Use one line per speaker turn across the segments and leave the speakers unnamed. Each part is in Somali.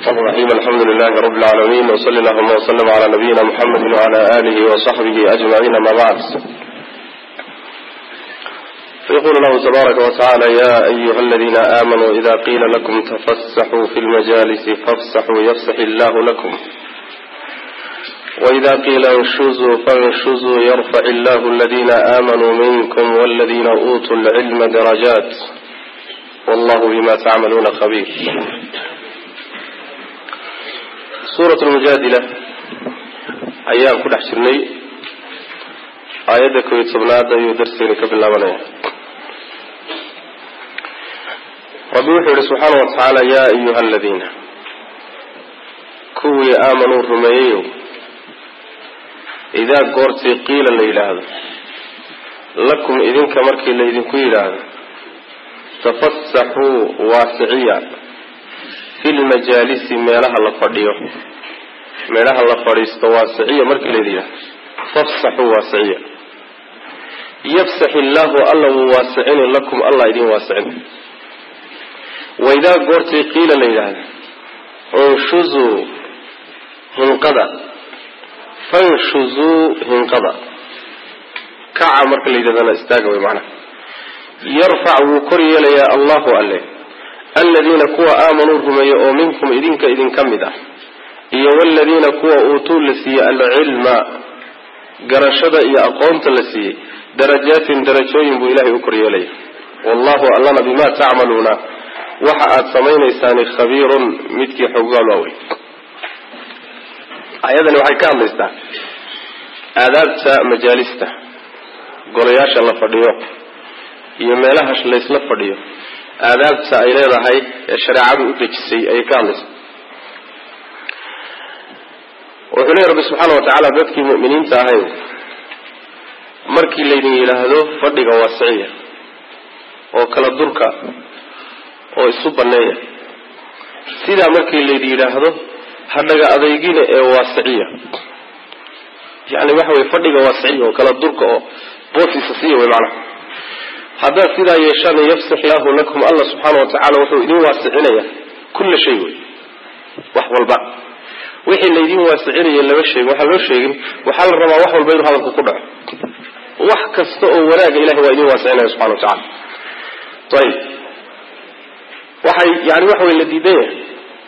الرحمن الرحيم الحمد لله رب العالمين وصلى اللهم وسلم على نبينا محمد وعلى آله وصحبه أجمعين ما بعد فيقول الله تبارك وتعالى يا أيها الذين آمنوا إذا قيل لكم تفسحوا في المجالس فافسحوا يفسح الله لكم وإذا قيل انشزوا فانشزوا يرفع الله الذين آمنوا منكم والذين أوتوا العلم درجات والله بما تعملون خبير suurat lmujaadila ayaan ku dhex jirnay aayadda kooiyo tobnaad ayuu darseeni ka bilaabanaya rabbi wuxuu yihi subxaana wa tacaala yaa ayuha aladiina kuwii aamanuu rumeeyeyow idaa goortii qiila la yidhaahdo lakum idinka markii laydinku yidhaahdo tafasaxuu waasiciya fi lmajaalisi meelaha la fadhiyo meelaha la fadhiisto waasiciya markii layidhi yidhahdo fafsaxuu waasiciya yafsax illaahu alla wuu waasicini lakum allah idin waasicin waidaa goortii qiila la yidhaahdo unshuzuu hinqada fanshuzuu hinqada kaca marka la yidhahdana istaaga way macnaha yarfac wuu kor yeelayaa allahu alle aladiina kuwa aamanuu rumeeya oo minkum idinka idinka mid ah iyo waladiina kuwa uutuu la siiyey alcilma garashada iyo aqoonta la siiyey darajaatin darajooyin buu ilahay u kor yeelaya wallahu allana bimaa tacmaluuna waxa aada samaynaysaani khabiirun midkii xoggaal waa wey ayadani waxay ka hadlaysaa aadaabta majaalista golayaasha la fadhiyo iyo meelaha laysla fadhiyo aadaabta ay leedahay ee shareecadu u dejisay ayay ka hadlaysa wuxuu leeya rabbi subxaana wa tacaala dadkii mu'miniinta ahay markii laydin yidhaahdo fadhiga waasiciya oo kala durka oo isu banneeya sidaa markii laydin yidhaahdo hadhaga adeygina ee waasiciya yani waxa weye fadhiga waasiciya oo kala durka oo boosisa siiya wey macnaha haddaad sidaa yeeshaan yafsax illaahu lakum allah subxaana wa tacaala wuxuu idin waasicinaya kulla shay wey wax walba wixii laydin waasicinaya lama sheegin waxaan loo sheegin waxaa la rabaa wax walba inuu hadalku ku dhaco wax kasta oo wanaaga ilahay waa idin waasicinaya subxana wa tacala ayib waxay yani waxa wey la diidan yahay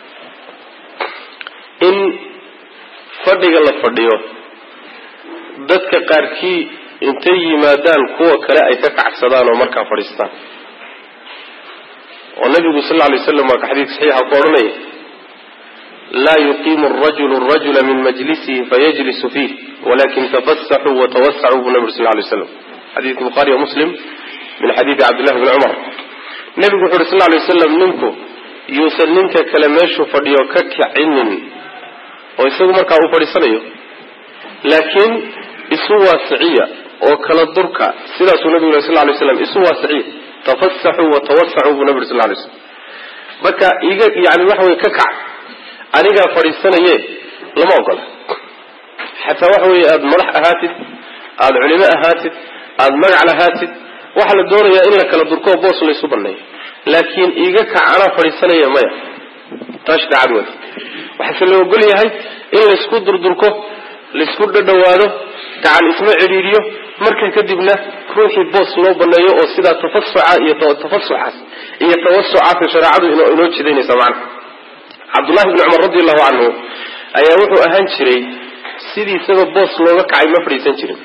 in fadhiga la fadhiyo dadka qaarkii intay yimaadaan kuwa kale ay ka kacsadaan oo markaa fadhiistaan oo nabigu sal lla lay slam waa ka xadiid saxiixa ku odhanaya laa yuqiimu arajulu arajula min majlisihi fayajlisu fiih walakin tafasaxuu watawasacuu buu nabi sal lla lay slam xadiidka bukhaari wa muslim min xadiidi cabdillahi bni cumar nebigu wuxu uhi sal lla lay waslam ninku yuusan ninka kale meeshuu fadhiyo ka kicinin oo isagu markaa uu fadhiisanayo laakiin isu waasiciya oo kala durka sidaasuu nabigu yiri sal ly slam isu waasiciya tafasaxuu watawasacuu buu nabi yiri sal lay slam marka iga yani waxa wey ka kac anigaa fadhiisanaye lama ogola xataa waxa weye aada madax ahaatid aada culimo ahaatid aada magac lahaatid waxaa la doonayaa in la kala durko boos laysu baneeyo laakiin iga kac anaa fadhiisanaya maya taa shareecad wada waxaase la ogol yahay in laysku durdurko laysku dhadhawaado gacan isma cidhiidhiyo marka kadibna ruuxii boos loo baneeyo oo sidaa tafasuca iyo tafasuxaas iyo tawasucaasa shareecadu inoo jidaynaysa macna cabdullahi bni cumar radi allahu canhu ayaa wuxuu ahaan jiray sidii isaga boos looga kacay ma fadhiisan jirin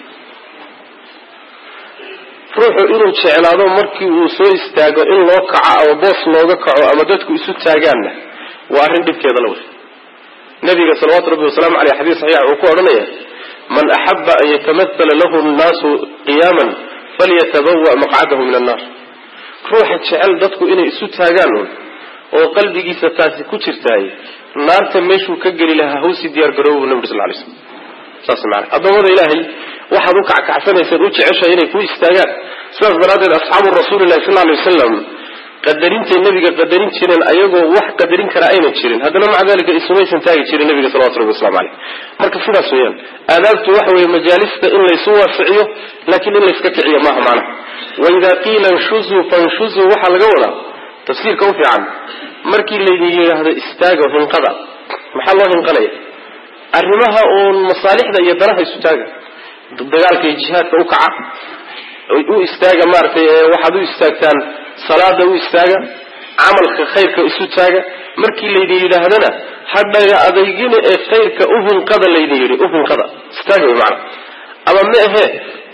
ruuxu inuu jeclaado markii uu soo istaago in loo kaco ama boos looga kaco ama dadku isu taagaanna waa arrin dhibkeeda la wey nabiga salawaatu rabbi wasalaamu aleyh xadiis saxiixa uu ku odhanaya man axaba an yatamathala lahu nnaasu qiyaaman falyatabawa maqcadahu min annar ruuxa jecel dadku inay isu taagaan un oo qalbigiisa taasi ku jirtaay naarta meeshuu ka geli lahaa hawsi diyaar garooba bu nabi sal lay slam saas maana addoommada ilaahay waxaad u kackacsanayseen u jeceshahay inay ku istaagaan sidaas daraaddeed asxaabu rasuulilahi sal lay wasalam qadarintay nabiga qadarin jireen ayagoo wax qadarin kara ayna jirin haddana maca dalika isumaysan taagi jirin nabiga salawatu rabbi waslamu caleyh marka sidaas weeyaan aadaabtu waxa weeye majaalista in laysu waasiciyo laakiin in layska kiciyo maaha macnaha waidaa qiila nshuzuu fanshuzuu waxaa laga wadaa tafsiirka u fiican markii laydin yidhaahdo istaaga hinqada maxaa loo hinqanaya arrimaha uun masaalixda iyo danaha isu taaga dagaalka iyo jihaadka u kaca u istaaga maaragtay waxaad u istaagtaan salaada u istaaga camalka khayrka isu taaga markii laydin yidhaahdana hadhaga adaygina ee khayrka u hinqada laydin yidhi u hinqada istaaga way macana ama ma ahee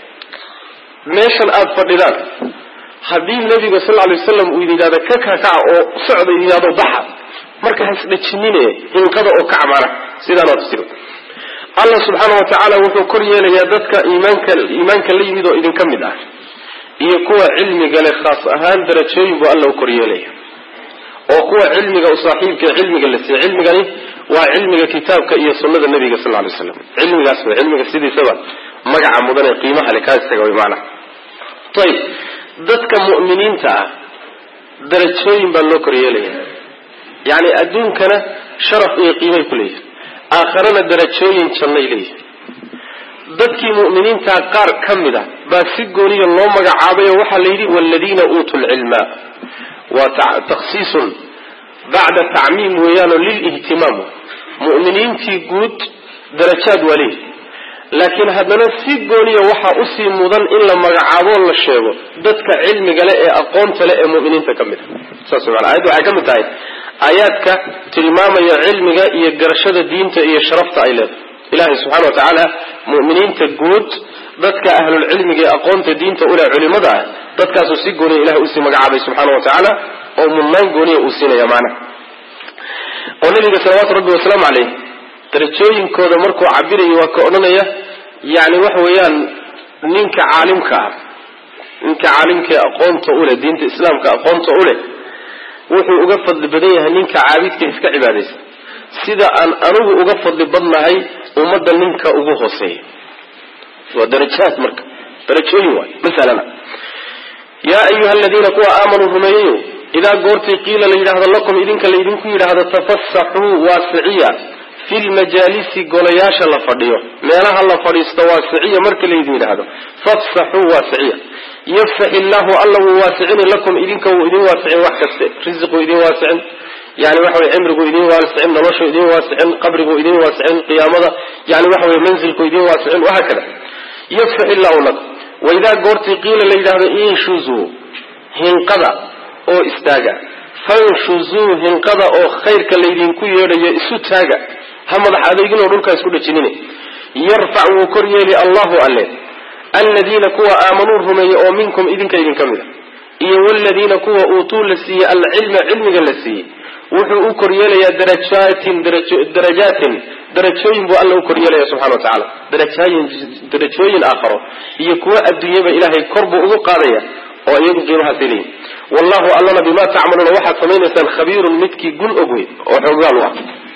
meeshan aada fadhidaan haddii nabiga sal lay waslam uu idin yidhahdo ka kakaca oo socda idin yidhahdo baxa marka ha isdhajinine hinqada oo kaca macnaha sidaan waa tafsir allah subxaana wa tacaala wuxuu kor yeelayaa dadka iimaanka iimaanka la yimid oo idinka mid ah iyo kuwa cilmiga leh khaas ahaan darajooyin buu alla u kor yeelaya oo kuwa cilmiga u saaxiibka cilmiga la siiye cilmigani waa cilmiga kitaabka iyo sunnada nabiga sal lay slam cilmigaas way cilmiga sidiisaba magaca mudan ee qiimaha le kaa istaga way macnaha ayib dadka mu'miniinta ah darajooyin baa loo kor yeelaya yacni adduunkana sharaf iyo qiimay ku leeyihin aakharana darajooyin jannay leeyihin dadkii mu'miniintaa qaar ka mid a baa si gooniya loo magacaabayo waxaa la yidhi waaladiina uutuu lcilma waa takhsiisun bacda tacmiim weeyaanoo lilihtimaam mu'miniintii guud darajaad waa leeyihi laakiin haddana si gooniya waxaa usii mudan in la magacaabo la sheego dadka cilmiga le ee aqoonta le ee mu'miniinta ka mid a saas mana ayadda waxay ka mid tahay aayaadka tilmaamaya cilmiga iyo garashada diinta iyo sharafta ay leedahay ilaahay subxana wa tacaala mu'miniinta guud dadka ahlulcilmiga ee aqoonta diinta uleh culimada ah dadkaasuu si gooniya ilahay usii magacaabay subxaana wa tacaala oo mudnaan gooniya uu siinaya maanaha oo nabiga salawaatu rabbi wasalaamu caleyh darajooyinkooda markuu cabirayo waa ka odhanaya yani waxa weeyaan ninka caalimka ah ninka caalimka ee aqoonta uleh diinta islaamka aqoonta uleh wuxuu uga fadli badan yahay ninka caabidka iska cibaadaysta sida aan anigu uga fadli badnahay ummadda ninka ugu hooseeya waa darajaad marka darajooyin waay masalana yaa ayuha aladiina kuwa aamanuu rumeeyayo idaa goortii qiila la yidhaahdo lakum idinka laydinku yidhaahdo tafasaxuu waasiciya fi lmajaalisi golayaasha la fadhiyo meelaha la fadhiisto waasiciya marka laydin yidhaahdo fafsaxuu waasiciya yafsax illaahu alla wuu waasicini lakum idinka wuu idin waasicin wax kaste risiquu idin waasicin yani waxa weye cimrigu idin waasicin noloshu idin waasicin qabrigu idin waasicin qiyaamada yani waxa weye manzilku idin waasicin wahaakada yafsax illaahu lakum waidaa goortii qiila la yidhahdo inshuzuu hinqada oo istaaga fanshuzuu hinqada oo khayrka laydinku yeedhayo isu taaga ha madax adeeginoo dhulkaa isku dhajinine yarfac wuu kor yeeli allahu alle aladiina kuwa aamanuu rumeeyey oo minkum idinka idinka mid a iyo waladiina kuwa uutuu la siiyey alcilma cilmiga la siiyey wuxuu u kor yeelayaa darajaatin darajaatin darajooyin buu alla u kor yeelaya subxana wa tacaala darajaayin darajooyin aakharo iyo kuwa adduunyaba ilaahay kor buu ugu qaadaya oo iyagu qiimahaasay leeyihin wallahu allana bimaa tacmaluuna waxaad samaynaysaan khabiirun midkii gun og wey oo xoogaal u ah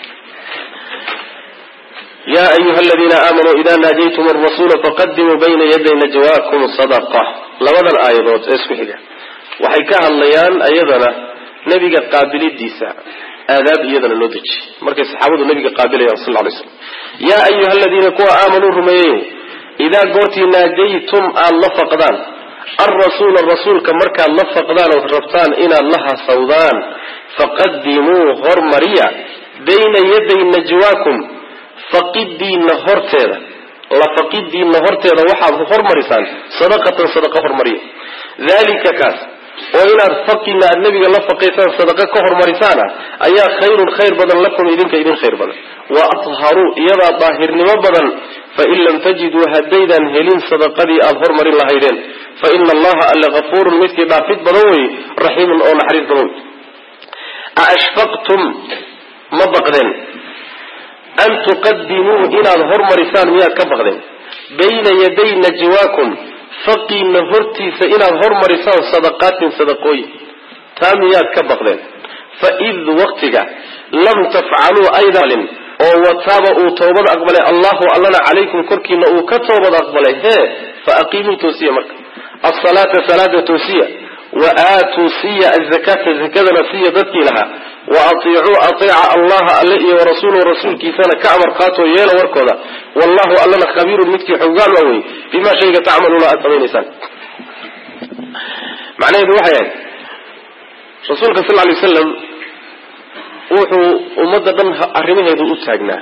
ya ayuha aladiina aamanuu ida naajaytum arasuula faqadimuu bayna yaday najwaakum sadaqa labadan aayadood ee isku xiga waxay ka hadlayaan ayadana nebiga qaabilidiisa aadaab iyadana loo dejiyey markay saxaabadu nabiga qaabilayaan sal lay slam yaa ayuha aladiina kuwa aamanuu rumeeyeyo idaa goortii naajaytum aada la faqdaan alrasuula rasuulka markaad la faqdaan ood rabtaan inaad la hasawdaan faqadimuu hormariya bayna yaday najwaakum faqidiinna horteeda la faqidiinna horteeda waxaad hormarisaan sadaqatan sadaqa hormariya dalika kaas oo inaad faqina aad nebiga la faqaysaan sadaqa ka hormarisaana ayaa khayrun khayr badan lakum idinka idin khayr badan wa atharuu iyadaa daahirnimo badan fain lam tajiduu haddaydaan helin sadaqadii aada hormarin lahaydeen fa ina allaha alle hafuurun midkii dhaafid badan wey raxiimun oo naxariis badan wey aashfaqtum ma baqdeen an tuqadimuu inaad hormarisaan miyaad ka baqdeen bayna yaday najwaakum faqiina hortiisa inaad hormarisaan sadaqaatin sadaqooyin taa miyaad ka baqdeen fa id waqtiga lam tafcaluu aydan oo wataaba uu toobad aqbalay allahu allana calaykum korkiina uu ka toobad aqbalay hee fa aqiimuu toosiya marka asalaata salaada toosiya wa aatuu siya azakata zakadana siya dadkii lahaa wa atiicuu ateeca allaha alle iyo warasuuluhu rasuulkiisana ka amar qaatoo yeela warkooda wallahu allana khabiirun midkii xoogaal waa wey bimaa shayga tacmaluuna aada samaynaysaan macnaheedu waxay ahayd rasuulka sal lay slam wuxuu ummadda dhan arrimaheedu u taagnaa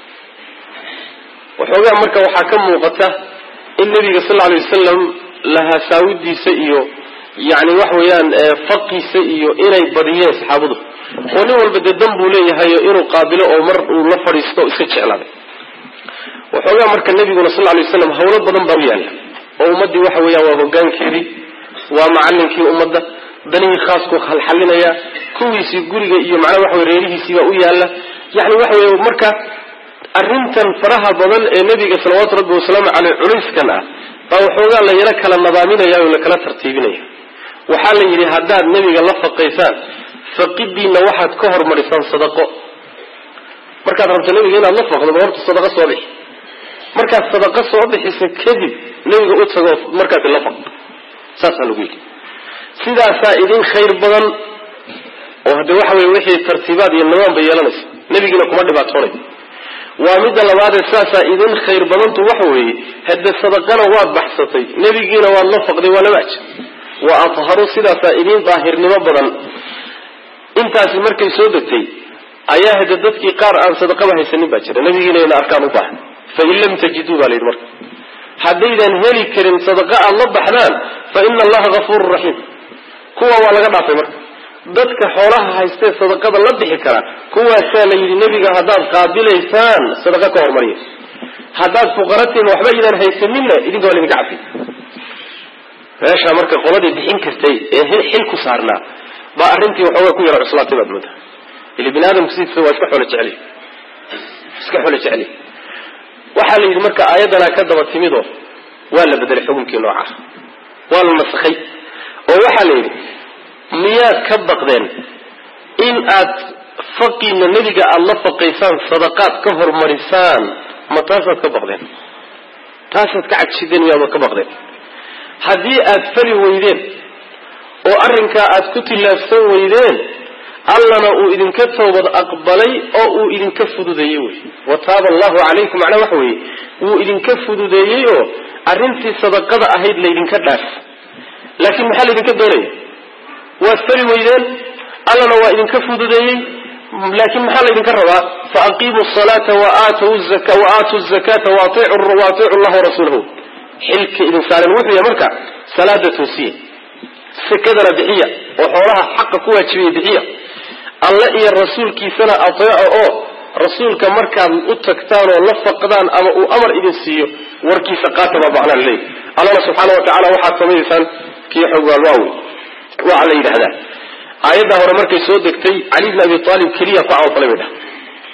waxoogaa marka waxaa ka muuqata in nabiga sal alay wasalam lahasaawidiisa iyo yani waxa weeyaan faqiisa iyo inay badiyeen saxaabadu oo nin walba dee dan buu leeyahay inuu qaabilo oo mar uu la fadhiisto iska jeclaaday waxoogaa marka nabiguna sal lay waslam hawlo badan baa u yaalla oo ummaddii waxa weeyaan waa hogaankeedii waa macalinkii ummadda danihii khaasku halxalinaya kuwiisii guriga iyo macnaha waxa wey reerihiisiibaa u yaalla yani waxa wey marka arrintan faraha badan ee nebiga salawaatu rabbi wasalaamu caleyh culayskan ah baa waxoogaa la yaro kala nadaaminaya oo lakala tartiibinaya waxaa la yidhi haddaad nebiga la faqaysaan faqidiinna waxaad ka hormarisaan sadaqo markaad rabto nebiga inaad la faqdo ba horta sadaqa soo bixi markaad sadaqa soo bixisa kadib nebiga u tago markaasi la faq saasaa lagu yidhi sidaasaa idin khayr badan oo hadde waxa weye wixii tartiibaad iyo nidaam bay yeelanaysa nebigiina kuma dhibaatoonay waa midda labaadee saasaa idin khayr badantu waxa weeye hadde sadaqana waad baxsatay nebigiina waad la faqday waa laba aj wa atharu sidaasaa idin daahirnimo badan intaasi markay soo degtay ayaa hade dadkii qaar aan sadaqaba haysanin baa jira nebigiina ina arkaan u baahan fain lam tajiduu baa la yidhi marka haddaydan heli karin sadaqa aad la baxdaan fa ina allaha gafuurun raxiim kuwa waa laga dhaafay marka dadka xoolaha haystee sadaqada la bixi kara kuwaasaa la yidhi nebiga haddaad qaabilaysaan sadaqa ka hormariya haddaad fuqaratiin waxba idaan haysaninna idinka waa laydinka cafi meeshaa marka qoladii bixin kartay ee xil ku saarnaa baa arrintii waxoogaa ku yara cuslaatay baad moodaa ili bini aadamku sidiisa waa iska xoolo jeceliy iska xoolo jeceliy waxaa la yidhi marka aayaddanaa ka daba timidoo waa la bedelay xukunkii nooca waa la nasakhay oo waxaa la yidhi miyaad ka baqdeen in aad faqiina nebiga aada la faqaysaan sadaqaad ka hormarisaan ma taasaad ka baqdeen taasaad ka cadshideen miyaad ka baqdeen haddii aad fali weydeen oo arrinkaa aad ku tillaabsan weydeen allana uu idinka toobad aqbalay oo uu idinka fududeeyey wey wa taaba allahu calaykum macnaa waxa weeye wuu idinka fududeeyey oo arrintii sadaqada ahayd laydinka dhaaf laakiin maxaa laydinka doonaya waad fali weydeen allana waa idinka fududeeyey laakiin maxaa laydinka rabaa faaqiimu salaata waaatu zakata waaiicu llah warasuulahu xilka idin saaren wuxuu yahay marka salaada toosiya sakadana bixiya oo xoolaha xaqa ku waajibaya bixiya alle iyo rasuulkiisana ateeco oo rasuulka markaad u tagtaan oo la faqdaan ama uu amar idin siiyo warkiisa qaata baa macnaa laleeyahy allana subxaana wa tacala waxaad samaysaan kii xogaalwaawe waxaa la yidhahdaa aayadda hore markay soo degtay cali bn abi aalib keliya ku camalfalay bay dhaha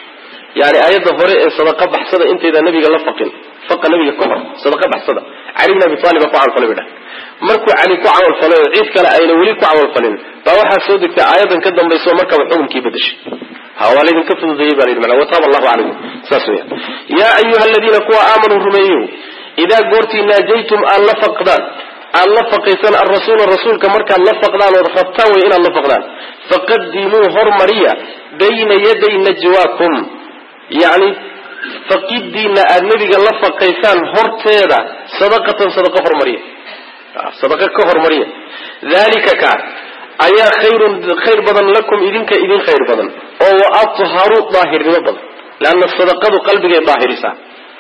yani aayadda hore ee sadaqa baxsada intayda nabiga la faqin faqa nabiga ka hor sadaqa baxsada cali bn abi aalib baa ku camalfalay bay dhaha markuu cali ku camalfalay oo cid kale ayna weli ku camalfalin baa waxaa soo degtay aayadan ka dambayso markaba xukunkii bedeshay ha waa laydinka fududeeyey ba layidhi mana wataaba allahu calaykum saas weyan yaa ayuha aladiina kuwa aamanuu rumeeyo idaa goortii naajaytum aad la faqdaan aad la faqaysaan arasuula rasuulka markaad la faqdaan ood rabtaan wey inaad la faqdaan faqadimuu hormariya bayna yaday najwaakum yani faqidiina aad nebiga la faqaysaan horteeda sadaqatan sadaqa hormariya sadaqa ka hormariya dalika ka ayaa khayrun khayr badan lakum idinka idin khayr badan oo wa atharu daahirnimo badan leanna sadaqadu qalbigay daahirisaa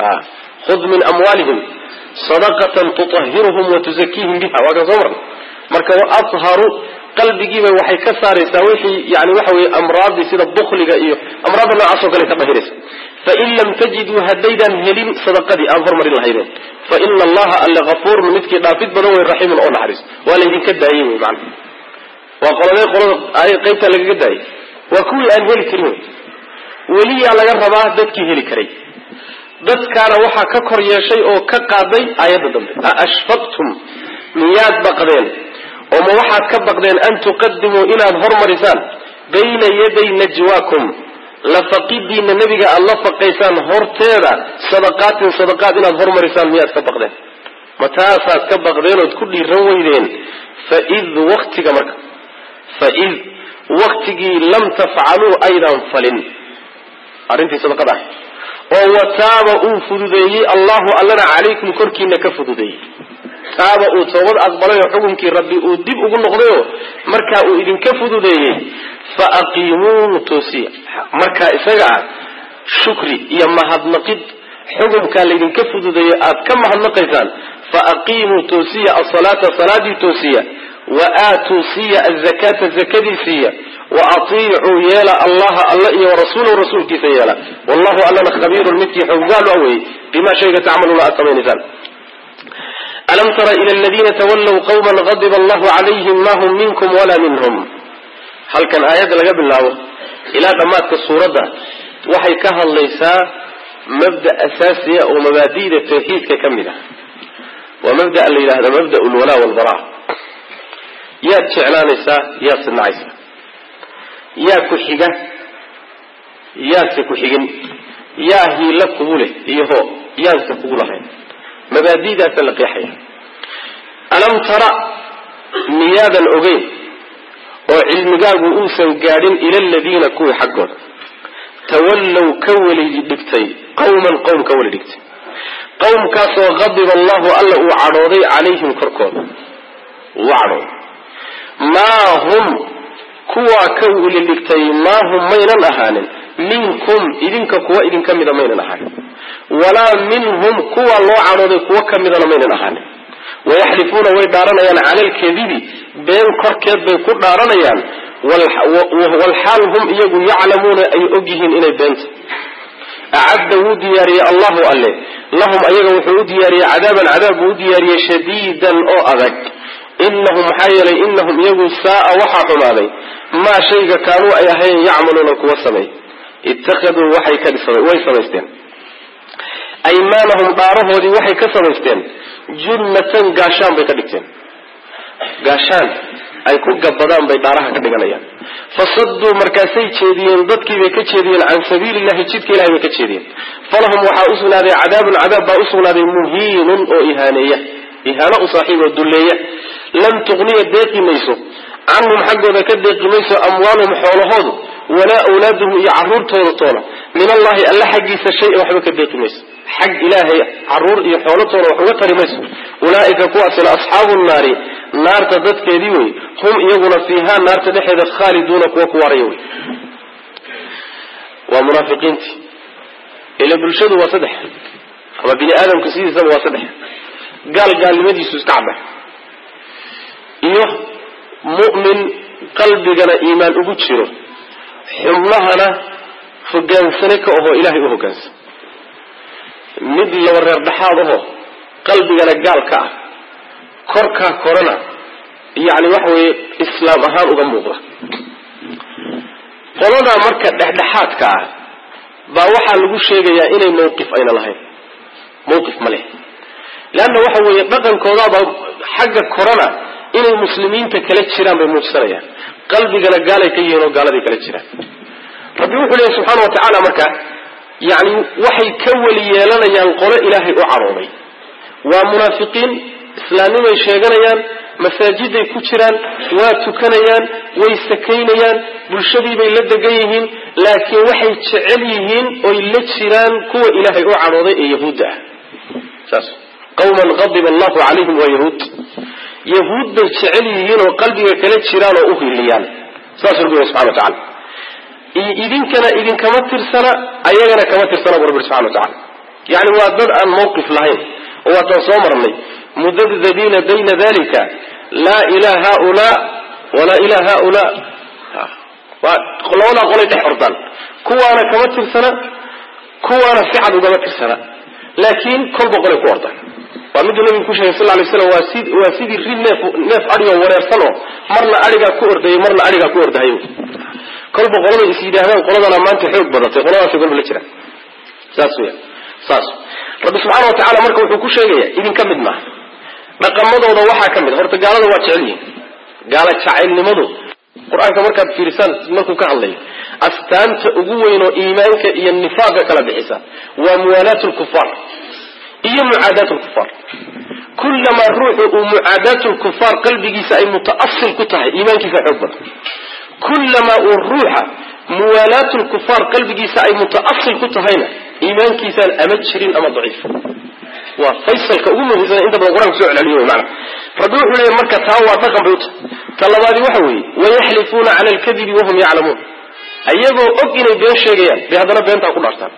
khud min amwaalihim sadaqatan tutahiruhum wa tuzakiihim biha waa kan soo marna marka wa atharu qalbigiiba waxay ka saaraysaa wixii yani waxa weye amraadii sida bukliga iyo amraadda noocaasoo kale ka dahiraysa fain lam tajiduu haddaydaan helin sadaqadii aan hormarin lahaydeen fa ina allaha alle afuurun midkii dhaafid badan wey raxiimun oo naxariis waa laydinka daayey wey mana waa qoladee qolada qaybtaa lagaga daayay waa kuwii aan heli karin wey weliyaa laga rabaa dadkii heli karay dadkaana waxaa ka kor yeeshay oo ka qaaday aayadda dambe a ashfaqtum miyaad baqdeen oo ma waxaad ka baqdeen an tuqadimuu inaad hormarisaan bayna yaday najwaakum lafaqidiina nebiga aad la faqaysaan horteeda sadaqaatin sadaqaad inaad hormarisaan miyaad ka baqdeen ma taasaad ka baqdeen ood ku dhiiran weydeen faid waktiga marka faid waktigii lam tafcaluu aydan falin arrintii sadaqada ah oo wataaba uu fududeeyey allahu allana calaykum korkiina ka fududeeyey taaba uu toobad aqbalay oo xukunkii rabbi uu dib ugu noqdayoo markaa uu idinka fududeeyey fa aqiimuu toosiya markaa isaga ah shukri iyo mahadnaqid xukumkaa laydinka fududeeyo aad ka mahadnaqaysaan fa aqiimuu toosiya asalaata salaadii toosiya wa aatuu siiya azakaata zakadii siiya wa atiicuu yeela allaha alla iyo warasuulahu rasuulkiisa yeela wallahu allana khabiirun midkii xoggaal a weeyey bima shayga tacmaluuna aad samaynaysaan alam tara ila aladiina tawallow qawman qadiba allahu calayhim ma hum minkum walaa minhum halkan aayadda laga bilaabo ilaa dhammaadka suuradda waxay ka hadlaysaa mabda asaasiya oo mabaadi'da tawxiidka ka mid ah waa mabda la yidhahda mabda lwalaa walbara yaad jeclaanaysaa yaad sinacaysaa yaa ku xiga yaadse ku xigin yaa hiila kugu leh iyo ho yaanse kugu lahayn mabaadi'daasa la qeexaya alam tara miyaadan ogeyn oo cilmigaagu uusan gaadhin ila aladiina kuwii xaggooda tawallow ka weli dhigtay qawman qowm ka weli dhigtay qowmkaasoo qadiba allahu alla uu cadhooday calayhim korkooda uu cadhooday maa hum kuwaa ka weli dhigtay maa hum maynan ahaanin minkum idinka kuwa idinka mida maynan ahaanin walaa minhum kuwa loo cadhooday kuwo ka midana maynan ahaanin wayaxlifuuna way dhaaranayaan cala alkadibi been korkeed bay ku dhaaranayaan walxaal hum iyagu yaclamuuna ay ogyihiin inay beenta acadda wuu diyaariyey allahu alle lahum ayaga wuxuu u diyaariyey cadaaban cadaab buu u diyaariyey shadiidan oo adag inahum maxaa yeelay inahum iyagu saaa waxaa xumaaday maa shayga kaanuu ay ahayn yacmaluuna kuwa sameey ittakhaduu waxay ka way samaysteen aymaanahum dhaarahoodii waxay ka samaysteen junnatan gaashaan bay ka dhigteen gaashaan ay ku gabbadaan bay dhaaraha ka dhiganayaan fasaduu markaasay jeediyeen dadkiibay ka jeediyeen can sabiili llahi jidka ilahay bay ka jeediyeen falahum waxaa usugnaaday cadaabun cadaab baa usugnaaday muhiinun oo ihaaneeya ihaano u saaxiib oo dulleeya lam tuqniya deeqi mayso canhum xaggooda ka deeqi mayso amwaaluhum xoolahoodu walaa awlaaduhum iyo caruurtooda toona min allahi alla xaggiisa shay-an waxba ka deeqi mayso xag ilaahay caruur iyo xoolatoona wax uga tari mayso ulaaika kuwaasina asxaabu nnaari naarta dadkeedii wey hum iyaguna fiihaa naarta dhexeeda khaaliduuna kuwa ku waaraya wey waa munaafiqiintii ila bulshadu waa saddex ama bini aadamka sidiisaba waa saddex gaal gaalnimadiisu iska cadda iyo mu'min qalbigana iimaan ugu jiro xubnahana hogaansane ka ahoo ilaahay u hogaansan mid laba reer dhexaad ahoo qalbigana gaal ka ah korkaa korana yacni waxa weeye islaam ahaan uga muuqda qoladaa marka dhexdhexaadka ah baa waxaa lagu sheegayaa inay mawqif ayna lahayn mawqif ma leh leanna waxa weeye dhaqankoodaaba xagga korana inay muslimiinta kala jiraan bay muujisanayaan qalbigana gaalay ka yihiin oo gaaladay kala jiraan rabbi wuxuu leeyahy subxaana wa tacaala marka yacni waxay ka weli yeelanayaan qolo ilaahay u cadhooday waa munaafiqiin islaamnimay sheeganayaan masaajiday ku jiraan waa tukanayaan way sakaynayaan bulshadiibay la degan yihiin laakiin waxay jecel yihiin oy la jiraan kuwa ilaahay u cadhooday ee yahuudda ah saas qawman qadiba allahu calayhim waa yahuud yahuud bay jecel yihiin oo qalbiga kala jiraan oo u hiliyaan saas rabbi subxana wa tacala idinkana idinkama tirsana ayagana kama tirsana bu rabbi subxana wa tacala yani waa dad aan mawqif lahayn oo waataan soo marnay mudabdabiina bayna dalika laa ilaa haulaa walaa ilaa haulaa labadaa qolay dhex ordaan kuwaana kama tirsana kuwaana si cad ugama tirsana laakiin kolba qolay ku ordaan waa miduu nabigu ku sheegay sal lay slam waa si waa sidii rid neef neef adhigoo wareersan oo marna adhigaa ku ordayay marna adhigaa ku ordahay kolba qoladay is yidhaahdaan qoladana maanta xoog badatay qoladaasay kolba la jiraan saas weya saas rabbi subxaana wa tacala marka wuxuu ku sheegaya idinka mid maaha dhaqamadooda waxaa ka mid a horta gaalada waa jecel yihin gaala jacaylnimadu qur-aanka markaad fiirisaan markuu ka hadlayo astaanta ugu weyn oo iimaanka iyo nifaaqa kala bixisa waa muwaalaat lkufaar iyo mucaadaat lkufaar kullamaa ruuxu uu mucaadaat lkufaar qalbigiisa ay mutaasil ku tahay iimaankiisa xoog badan kullamaa uu ruuxa muwaalaat lkufaar qalbigiisa ay mutaasil ku tahayna iimaankiisaan ama jirin ama daciif waa faysalka ugu muhiimsan inta badan qur-aanka soo celceliyo wey maana rabbi wuxuu leeyahy marka taa waa dhaqan bay uta ta labaadi waxa weeye wayaxlifuuna cala alkadibi wahum yaclamuun ayagoo og inay been sheegayaan bay haddana beentaa ku dhaartaan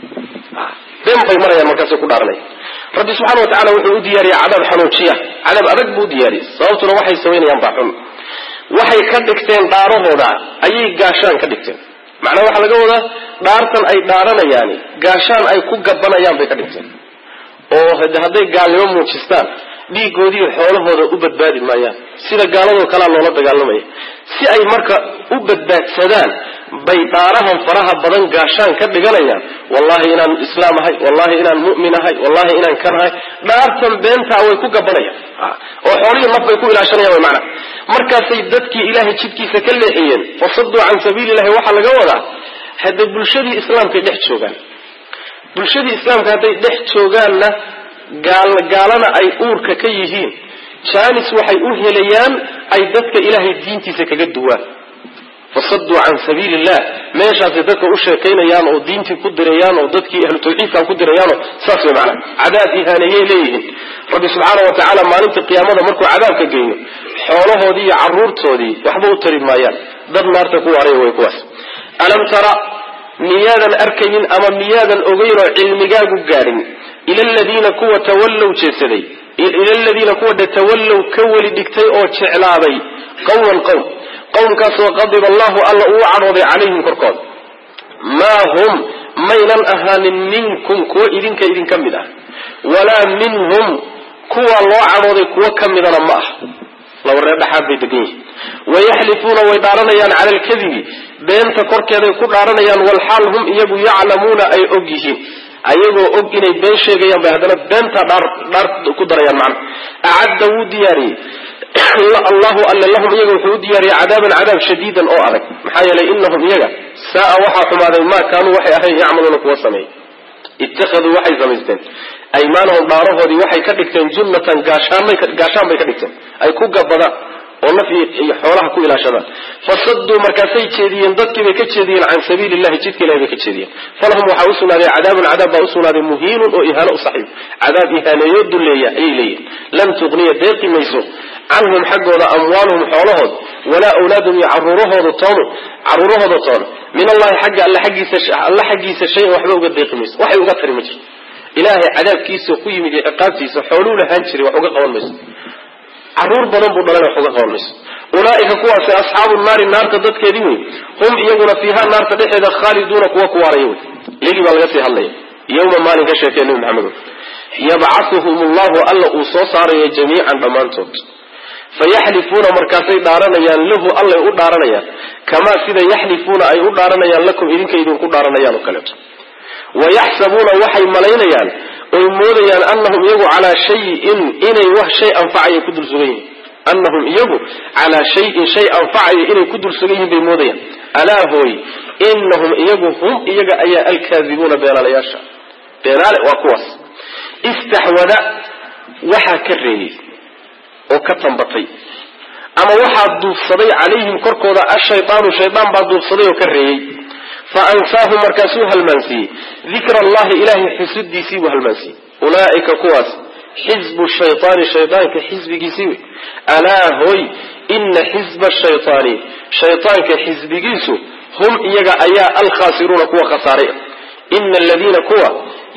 been bay marayaan markaasay ku dhaaranaya rabbi subxana wa tacala wuxuu u diyaariyey cadaab xanuujiya cadaab adag buu u diyaariyey sababtuna waxay samaynayaan baa xun waxay ka dhigteen dhaarahooda ayay gaashaan ka dhigteen macnaha waxaa laga wadaa dhaartan ay dhaaranayaani gaashaan ay ku gabanayaan bay ka dhigteen oo hadday gaalnimo muujistaan dhiigoodiiyo xoolahooda u badbaadi maayaan sida gaaladoo kalea loola dagaalamaya si ay marka u badbaadsadaan bay dhaarahan faraha badan gaashaan ka dhiganayaan wallahi inaan islaam ahay wallahi inaan mu'min ahay wallahi inaan kan ahay dhaartan beentaa way ku gabanayaan oo xoolihii naf bay ku ilaashanayaan way macnaha markaasay dadkii ilaahay jidkiisa ka leexiyeen fasaduu can sabiili illahi waxaa laga wadaa hadda bulshadii islaamkay dhex joogaan bulshadii islaamka hadday dhex joogaanna gaalana ay uurka ka yihiin jaanis waxay u helayaan ay dadka ilaahay diintiisa kaga duwaan fasaduu can sabiili illah meeshaasay dadka u sheekaynayaan oo diintii ku dirayaan oo dadkii ahlu tawxiidkan ku dirayaanoo saas way macnaa cadaab ihaaneeyay leeyihiin rabbi subxaana wa tacaala maalinta qiyaamada markuu cadaabka geeyo xoolahoodii iyo caruurtoodii waxba u tari maayaan dad naarta ku waaraya way kuwaas alam tara miyaadan arkaynin ama miyaadan ogeyn oo cilmigaagu gaadhin ila aladiina kuwa tawallow jeesaday ila aladiina kuwa dhe tawallow ka weli dhigtay oo jeclaaday qowman qowm qowmkaasoo qadiba allahu alla uu cadhooday calayhim korkooda maa hum maynan ahaanin minkum kuwa idinka idinka mid ah walaa minhum kuwa loo cadhooday kuwo ka midana ma ah laba reer dhaxaad bay degan yihin wayaxlifuuna way dhaaranayaan cala alkadibi beenta korkeeday ku dhaaranayaan walxaal hum iyagu yaclamuuna ay og yihiin ayagoo og inay been sheegayaan bay haddana beentaa dhaar dhaar ku darayaan macna acadda wuu diyaariyey allahu alle lahum iyaga wuxuu u diyaariyey cadaaban cadaab shadiidan oo adag maxaa yeelay inahum iyaga saaa waxaa xumaaday maa kaanuu waxay ahayn yacmaluuna kuwa sameey ittakhaduu waxay samaysteen aymaanahum dhaarahoodii waxay ka dhigteen junnatan gaashaanbay gaashaan bay ka dhigteen ay ku gabadaan oo naf iyo xoolaha ku ilaashadaan fasaduu markaasay jeediyeen dadkiibay ka jeediyeen can sabiili llahi jidka ilahi bay ka jeediyeen falahum waxaa usugnaaday cadaabun cadaab baa usugnaaday muhiinun oo ihaano u saxiib cadaab ihaaneeyo duleeya ayay leeyihin lan tuqniya deeqi mayso canhum xaggooda amwaaluhum xoolahood walaa awlaadum iyo caruurahooda toonu caruurahooda toona min allahi xagga alla xaggiisa alla xaggiisa shay waxba uga deeqi mayso waxay uga tari ma jirto ilaahay cadaabkiisa ku yimid iyo ciqaabtiisa xooluu lahaan jiray wax uga qaban mayso caruur badan buu dhalana wax uga qaban mayso ulaaika kuwaasi asxaabu naari naarta dadkeedii wey hum iyaguna fiiha naarta dhexeeda khaaliduuna kuwa ku waaraya wey iyagii baa laga sii hadlaya yowma maalin ka sheekee nabi maxamed yabcauhum llahu alla uu soo saaraya jamiican dhammaantood fayaxlifuuna markaasay dhaaranayaan lahu allay u dhaaranayaan kamaa sida yaxlifuuna ay u dhaaranayaan lakum idinka idinku dhaaranayaan oo kaleeto wayaxsabuuna waxay malaynayaan oy moodayaan anahum iyagu calaa shayin inay wax shay anfacaya ku dul sugan yihin anahum iyagu calaa shayin shay anfacaya inay ku dul sugan yihin bay moodayaan alaa hooy inahum iyagu hum iyaga ayaa alkaadibuuna beenaalayaasha beenaale waa kuwaas istaxwada waxaa ka reeyey oo ka tambatay ama waxaa duufsaday calayhim korkooda ashaydaanu shaydaan baa duufsaday oo ka reeyey fa ansaahum markaasuu halmaansiiyey dikra allahi ilaahay xusidiisii buu halmaansiiyey ulaa'ika kuwaas xisbu shaytaani shaydaanka xisbigiisii wey alaa hoy ina xisba shaytaani shaytaanka xisbigiisu hum iyaga ayaa alkhaasiruuna kuwa khasaaray ina aladiina kuwa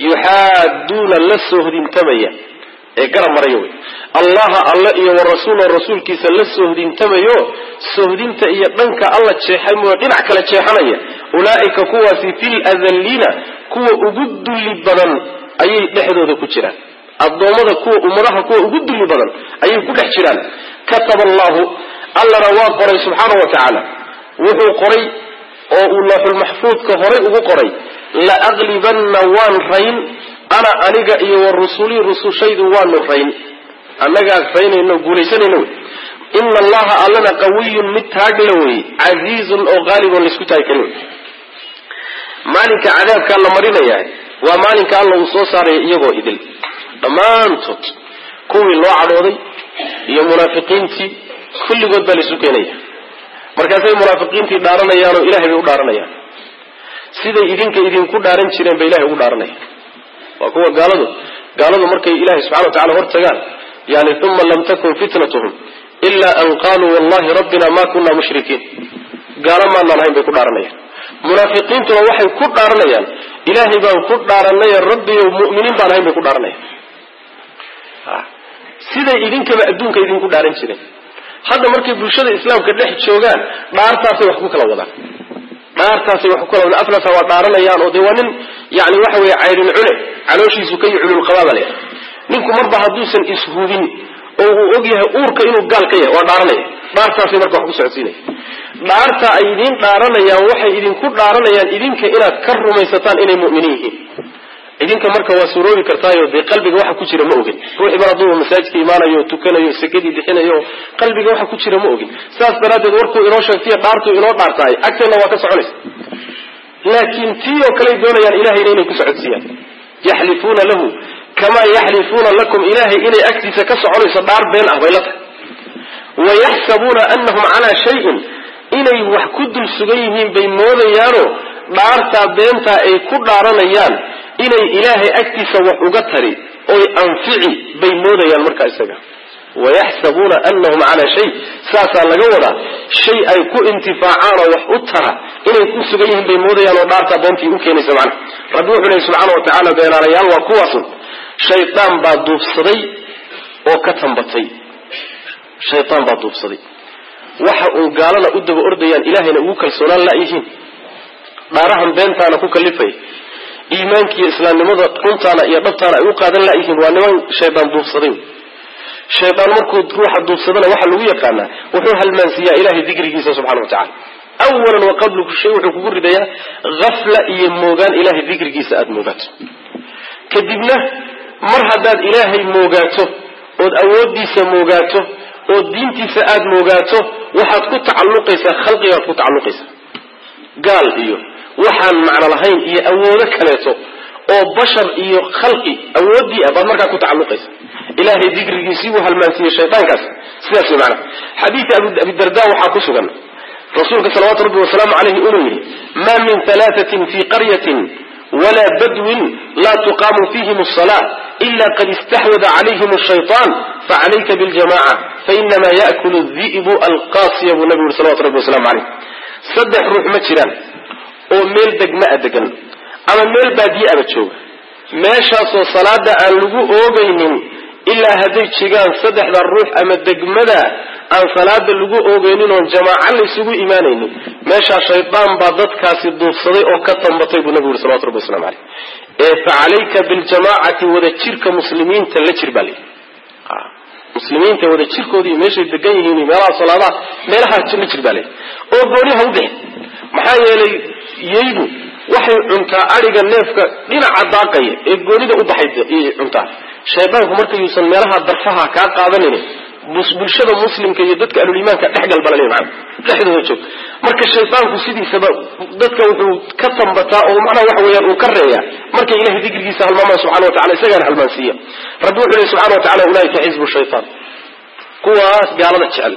yuxaaduuna la soohdintamaya ee garab maraya wey allaha alle iyo warasuula rasuulkiisa la soohdintamayo soohdinta iyo dhanka alla jeexay mooyo dhinac kale jeexanaya ulaa'ika kuwaasi fil adalliina kuwa ugu dulli badan ayay dhexdooda ku jiraan addoommada kuwa ummadaha kuwa ugu dulli badan ayay ku dhex jiraan kataba allahu allana waa qoray subxaana wa tacaala wuxuu qoray oo uu looxulmaxfuudka horay ugu qoray la aqlibanna waan rayn ana aniga iyo wa rusulii rusushaydu waanu rayn annagaa raynayno guulaysanayno wey ina allaha allana qawiyun mid taagla wey casiizun oo qaalibon laysku taagi karin wey maalinka cadaabkaa la marinayaa waa maalinka alla uu soo saaraya iyagoo idil dhammaantood kuwii loo cadhooday iyo munaafiqiintii kulligood baa laysu keenaya markaasay munaafiqiintii dhaaranayaanoo ilahay bay u dhaaranayaan siday idinka idinku dhaaran jireen bay ilahay ugu dhaaranayaan waa kuwa gaaladu gaaladu markay ilahay subxana wa tacala hortagaan yani uma lam takun fitnatuhum ila an qaluu wallahi rabbina ma kuna mushrikiin gaalo maanaan ahayn bay ku dhaaranayaan munaafiqiintuna waxay ku dhaaranayaan ilaahay baan ku dhaaranay rabbiyo mu'miniin baan ahayn bay ku dhaaranayaan siday idinkaba adduunka idinku dhaaran jireen hadda markay bulshada islaamka dhex joogaan dhaartaasay wax ku kala wadaan dhaartaasay wax ku kala wadaan aflasa waa dhaaranayaan oo dee waa nin yani waxa weeye caydhin cune calooshiisu ka cululqabaaba leh ninku marba hadduusan ishubin oo uu og yahay uurka inuu gaal ka yahay waa dhaaranaya dhaartaasay marka wax ku socodsiinaya dhaarta ay idiin dhaaranayaan waxay idinku dhaaranayaan idinka inaad ka rumaysataan inay mu'miniin yihiin idinka marka waa suroobi kartaayo dee qalbiga waxa ku jira ma ogin ruuxii mar hadduu masaajidka imaanayo tukanayo sakadii bixinayo qalbiga waxa ku jira ma ogin saas daraaddeed warkuu inoo sheegtaiyo dhaartuu inoo dhaartaay agteenna waa ka soconaysa laakiin tii oo kaley doonayaan ilahayna inay ku socodsiiyaan yaxlifuuna lahu kamaa yaxlifuuna lakum ilahay inay agtiisa ka soconayso dhaar been ah bay la tahay wayaxsabuuna anahum calaa shayin inay wax ku dul sugan yihiin bay moodayaano dhaartaa beentaa ay ku dhaaranayaan inay ilaahay agtiisa wax uga tari oy anfici bay moodayaan markaa isaga wayaxsabuuna anahum calaa shay saasaa laga wadaa shay ay ku intifaacaan oo wax u tara inay ku sugan yihiin bay moodayaan oo dhaartaa beentii u keenaysa macna rabbi wuxuu lehi subxaana wa tacaala beenaalayaal waa kuwaasun shaydaan baa duubsaday oo ka tambatay shaydaan baa duubsaday waxa uun gaalana u daba ordayaan ilaahayna ugu kalsoonaan la'yihiin dhaarahan beentaana ku kalifay iimaankiiyo islaamnimada runtaana iyo dhabtaana ay u qaadan la'yihiin waa niman shaydaan duubsaday shaydaan markuu ruuxa duubsadana waxaa lagu yaqaanaa wuxuu halmaansiiyaa ilahay dikrigiisa subxana wa tacala awalan wa qablu shay wuxuu kugu ridayaa hafla iyo moogaan ilahay dikrigiisa aada moogaato kadibna mar haddaad ilaahay moogaato ood awooddiisa moogaato oo diintiisa aada moogaato waxaad ku tacalluqaysaa khalqigaad ku tacalluqaysaa gaal iyo waxaan macno lahayn iyo awoodo kaleeto oo bashar iyo khalqi awooddii ah baad markaa ku tacalluqaysa ilaahay dikrigiisii buu halmaansiiyey shaydaankaas sidaas way macana xadiidi abidarda waxaa ku sugan rasuulka salawaatu rabbi wasalaamu caleyhi inuu yidhi ma min halaatatin fii qaryatin wla badwin la tuqaamu fihim الصلاة إla qad اstaxwada عalayhim الشhayطan faعalayka bاljamaعة fainama yaأkul الذi'bu alqasiya buu nabigu yuri salawatu rabbi waslamu عaleyh saddex ruux ma jiraan oo meel degma a degan ama meel baadiye aba jooga meeshaasoo salaada aan lagu oogaynin ilaa hadday jigaan saddexda ruux ama degmada aan salaada lagu oogaynin oon jamaaco laysugu imaanaynin meeshaa shaydaan baa dadkaasi duubsaday oo ka tambatay buu nabigu yuri salawatu rabbi waslamu caleyh ee fa calayka biljamaacati wada jirka muslimiinta la jir baa layidhi muslimiinta wada jirkoodii meeshay degan yihiin meelaha salaadaha meelaha la jir baa layidhi oo gooniha u bixi maxaa yeelay yeydu waxay cuntaa adhiga neefka dhinaca daaqaya ee goonida u baxay cuntaa shaydaanku marka yuusan meelaha darfaha kaa qaadanin bulshada muslimka iyo dadka ahluliimaanka dhexgalbalale maa dhexdooda joog marka shaydaanku sidiisaba dadka wuxuu ka tambataa oo macnaha waxa weeyaan uu ka reeyaa markay ilahay dikrigiisa halmaamaan subxana wa tacala isagaana halmaansiiya rabbi wuxuu lehy subxana wa tacala ulaaika xisbu shaytaan kuwaas gaalada jecel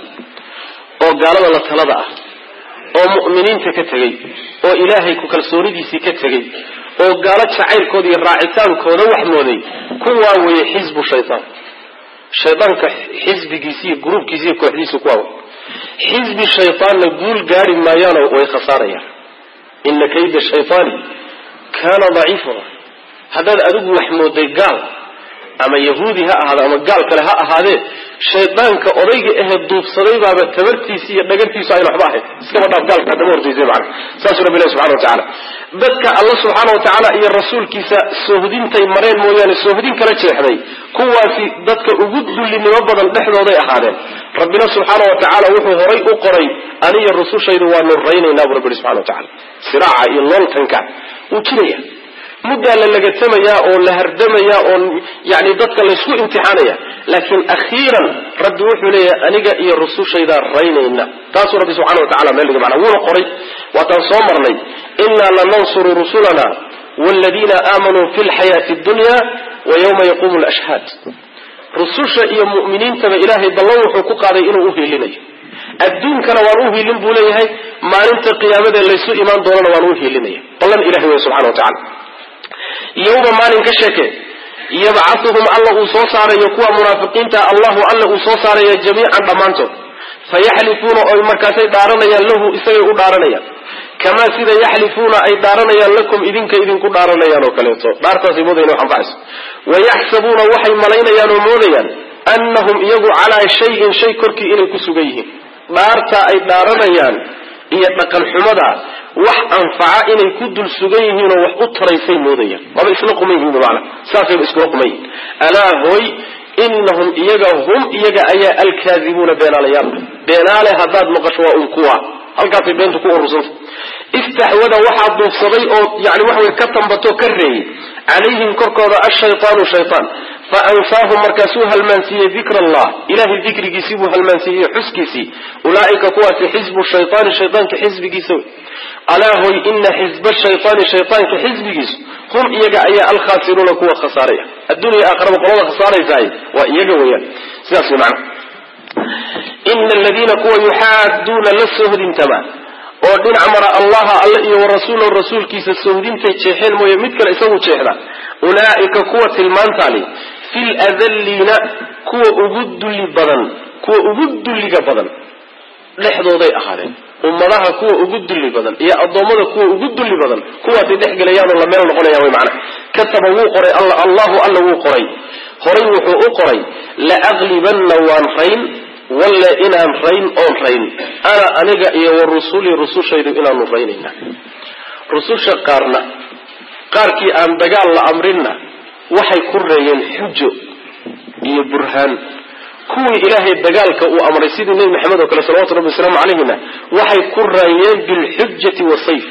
oo gaalada la talada ah oo mu'miniinta ka tegey oo ilaahay ku kalsoonidiisii ka tegey oo gaalo jacaylkooda iyo raacitaankooda wax mooday kuwaa weeye xisbu shaytaan shaydaanka xisbigiisi iyo gruubkiisi iyo kooxdiisu kuwaa xisbi shaytaanna guul gaari maayaanoo way khasaarayaan ina kayda shaytaani kaana daciifa haddaad adigu wax mooday gaal ama yahuudi ha ahaado ama gaal kale ha ahaadee shaydaanka odayga ahe duubsaday baaba tabartiisi iyo dhagartiisu ayna waxba ahayd iskaba dhaaf gaalka haddama hortaysa macana saasuu rabbi ilahi subxana wa tacaala dadka alla subxaana wa tacaala iyo rasuulkiisa soohdintay mareen mooyaane soohdin kala jeexday kuwaasi dadka ugu dullinimo badan dhexdooday ahaadeen rabbina subxaana wa tacaala wuxuu horay u qoray aniyo rusushaydu waanu raynaynaa buu rabbi ihi subxana wa tacala siraaca iyo looltanka wuu jiraya muddaa la lagatamayaa oo la hardamayaa oo yani dadka laysku imtixaanaya laakiin akhiiran rabbi wuxuu leeyahay aniga iyo rusushaydaa raynayna taasuu rabbi subxana wa tacala meel dhiga macna wuuna qoray waataan soo marnay innaa lanansuru rusulana waaladiina aamanuu fi lxayaati addunya wa yawma yaquumu lashhaad rususha iyo mu'miniintaba ilaahay ballan wuxuu ku qaaday inuu u hiilinayo adduunkana waan u hiilin buu leeyahay maalinta qiyaamadee laysu imaan doonana waan u hiilinaya ballan ilahay wey subxana wa tacala yawma maalin ka sheeke yabcatuhum alla uu soo saarayo kuwa munaafiqiinta allahu alla uu soo saaraya jamiican dhammaantood fayaxlifuuna oy markaasay dhaaranayaan lahu isagay u dhaaranayaan kamaa sida yaxlifuuna ay dhaaranayaan lakum idinka idinku dhaaranayaan oo kaleeto dhaartaasay moodayna wax anfacayso wayaxsabuuna waxay malaynayaan oo moodayaan annahum iyagu calaa shayin shay korkii inay ku sugan yihiin dhaarta ay dhaaranayaan iyo dhaqan xumada wax anfaca inay ku dul sugan yihiinoo wax u taraysay moodayaan maba isla quman yihiin bimacna saasayba iskula quman yihin alaa hooy inahum iyaga hum iyaga ayaa alkaadibuuna beenaalayaal beenaale haddaad maqasho waa un kuwa halkaasay beentu ku urursanta istaxwada waxaa duufsaday oo yani waxa way ka tambatoo ka reeyey calayhim korkooda ashaytaanu shaytaan fa ansaahum markaasuu halmaansiiyey dikra allah ilahay dikrigiisii buu halmaansiiyey xuskiisii ulaa'ika kuwaasi xisbu shaytaani shaytaanka xisbigiisa wey alaa hoy ina xisba shaytaani shaytaanka xisbigiisu hum iyaga ayaa alkhaasiruuna kuwa khasaaraya adduuniya aakhiraba qolada khasaaraysaay waa iyaga weeyaan sidaas wey macna ina aladiina kuwa yuxaaduuna la sohdintama oo dhinac mara allaha alle iyo warasuulahu rasuulkiisa sohdintay jeexeen mooye mid kale isagu jeexda ulaa'ika kuwa tilmaantaali fil adalliina kuwa ugu dulli badan kuwa ugu dulliga badan dhexdooday ahaadeen ummadaha kuwa ugu dulli badan iyo addoommada kuwa ugu dulli badan kuwaasay dhex gelayaanoo la meel noqonayaan way macana kataba wuu qoray alla allahu alla wuu qoray horay wuxuu u qoray la aqlibanna waan rayn walle inaan rayn oon rayn ana aniga iyo wa rusulii rusushaydu inaanu raynayna rususha qaarna qaarkii aan dagaal la amrinna waxay ku reeyeen xujo iyo burhaan kuwii ilaahay dagaalka uu amray sidii nebi maxamed oo kale salawatu rabbi wasalaamu calayhina waxay ku raayeen bilxujati wasayf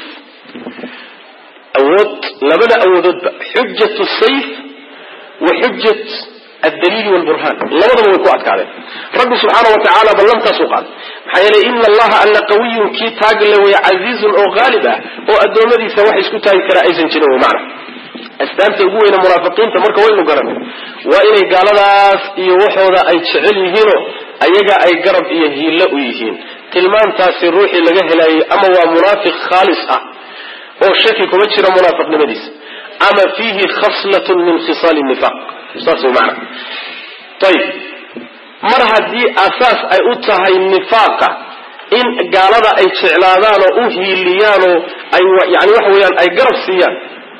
awood labada awoodoodba xujatu sayf wa xujat addaliili walburhaan labadaba way ku adkaadeen rabbi subxaana wa tacaala ballantaasuu qaaday maxaa yeelay ina allaha alla qawiyun kii taagle way casiizun oo haalib ah oo addoommadiisa wax isku taagi karaa aysan jirin wy macna astaanta ugu weyne munaafiqiinta marka waynu garan waa inay gaaladaas iyo waxooda ay jecel yihiinoo ayaga ay garab iyo hiillo u yihiin tilmaantaasi ruuxii laga helaayay ama waa munaafiq khaalis ah oo shaki kuma jira munaafiqnimadiisa ama fiihi khaslatun min khisaali nifaq saas way macana ayib mar haddii asaas ay u tahay nifaaqa in gaalada ay jeclaadaan oo u hiiliyaanoo ay yani waxa weeyaan ay garab siiyaan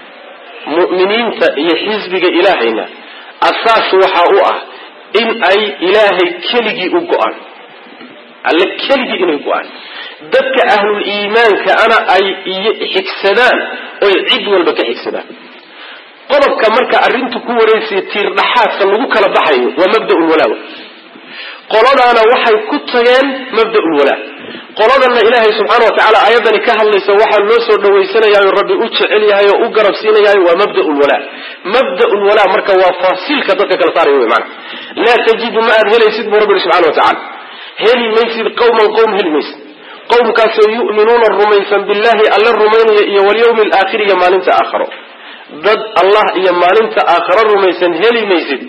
mu'miniinta iyo xisbiga ilaahayna asaas waxa u ah in ay ilaahay keligii u go-aan alle keligii inay go-aan dadka ahlul iimaanka ana ay xigsadaan oy cid walba ka xigsadaan qodobka marka arrintu ku wareysaya tiir dhaxaadka lagu kala baxayo waa mabda'ul walaawa qoladaana waxay ku tageen mabda'ul walaa qoladanna ilaahay subxaana wa tacaala aayaddani ka hadlaysa waxaa loo soo dhawaysanayaayo rabbi u jecel yahay oo u garab siinayaayo waa mabda'ul walaa mabda'ul walaa marka waa faasiilka dadka kala saaraya wey maana laa tajidu ma aad helaysid buu rabbi subxana wa tacala heli maysid qawman qowm heli maysid qowmkaasoo yu'minuuna rumaysan billahi alla rumaynaya iyo walyawmi alaakhiri iyo maalinta aakharo dad allah iyo maalinta aakharo rumaysan heli maysid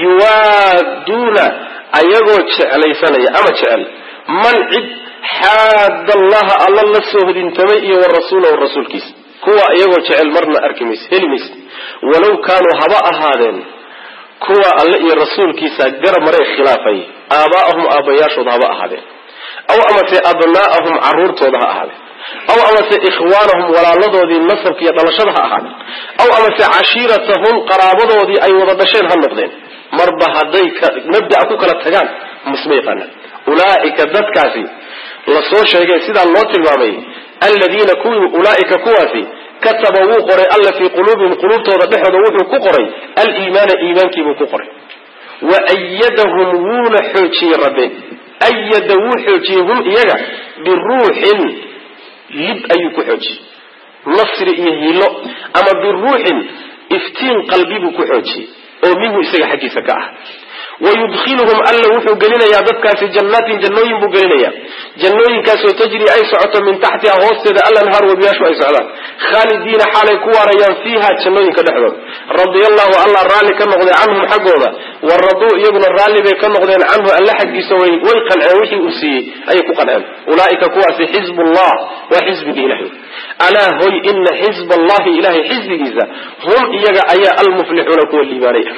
yuwaaduuna ayagoo jeclaysanaya ama jecel man cid xaadda allaha alla la soo hodintamay iyo wa rasuulahu rasuulkiisa kuwa iyagoo jecel marna arki maysid heli maysid walow kaanuu haba ahaadeen kuwa alle iyo rasuulkiisa garab maray khilaafay aabaa'ahum aabbayaashooda haba ahaadeen aw amase abnaa'ahum carruurtooda ha ahaadeen aw amase ikhwaanahum walaaladoodii nasabka iyo dhalashada ha ahaadeen aw amase cashiiratahum qaraabadoodii ay wada dhasheen ha noqdeen marba hadday mabda'a ku kala tagaan misma yaqaanaan ulaa'ika dadkaasi la soo sheegay sidaa loo tilmaamay aladiina kuwii ulaa'ika kuwaasi kataba wuu qoray alla fii quluubihim quluubtooda dhexooda wuxuu ku qoray aliimaana iimaankiibuu ku qoray wa ayadahum wuuna xoojiyey rabbe ayada wuu xoojiyey hum iyaga biruuxin lib ayuu ku xoojiyey nasri iyo hiilo ama biruuxin iftiin qalbi buu ku xoojiyey oo minhu isaga xaggiisa ka ah wayudkhiluhum alla wuxuu gelinayaa dadkaasi jannaatin jannooyin buu gelinayaa jannooyinkaasoo tajri ay socoto min taxtiha hoosteeda alanhaar webiyaashu ay socdaan khaalidiina xaalay ku waarayaan fiiha jannooyinka dhexdooda radia allahu allah raalli ka noqday canhum xaggooda wa raduu iyaguna raalli bay ka noqdeen canhu alla xaggiisa way way qanceen wixii uu siiyey ayay ku qanceen ulaaika kuwaasi xizbullah waa xisbigii ilahay alaa hoy ina xizb allahi ilahay xisbigiisa hum iyaga ayaa almuflixuuna kuwa liibaanaya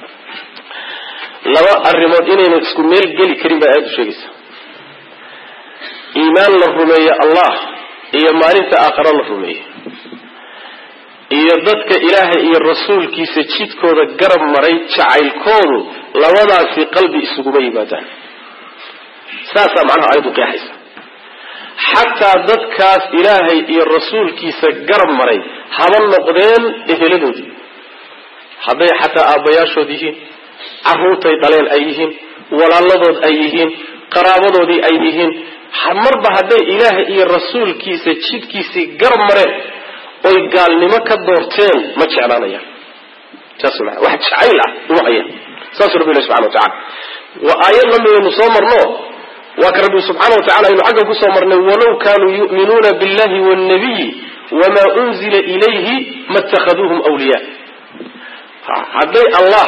laba arrimood inaynu isku meel geli karin baa aada u sheegaysa iimaan la rumeeye allah iyo maalinta aakhara la rumeeye iyo dadka ilaahay iyo rasuulkiisa jidkooda garab maray jacaylkoodu labadaasi qalbi isuguma yimaadaan saasaa macnaha ayadu qeexaysa xataa dadkaas ilaahay iyo rasuulkiisa garab maray haba noqdeen eheladoodii hadday xataa aabbayaashood yihiin carruurtay dhaleen ay yihiin walaaladood ay yihiin qaraabadoodii ay yihiin marba hadday ilaahay iyo rasuulkiisa jidkiisii garab mareen oy gaalnimo ka doorteen ma jeclaanayaan saas maa wax jacayl ah uma hayaan saasuu rabbi ilahi subxana wa tacala waa aayad lamidaynu soo marno waa ka rabbi subxaana wa tacala aynu xaggan kusoo marnay walow kaanuu yu'minuuna billahi wاnnabiyi wamaa unzila ilayhi ma اtakhaduuhum wliya hadday allah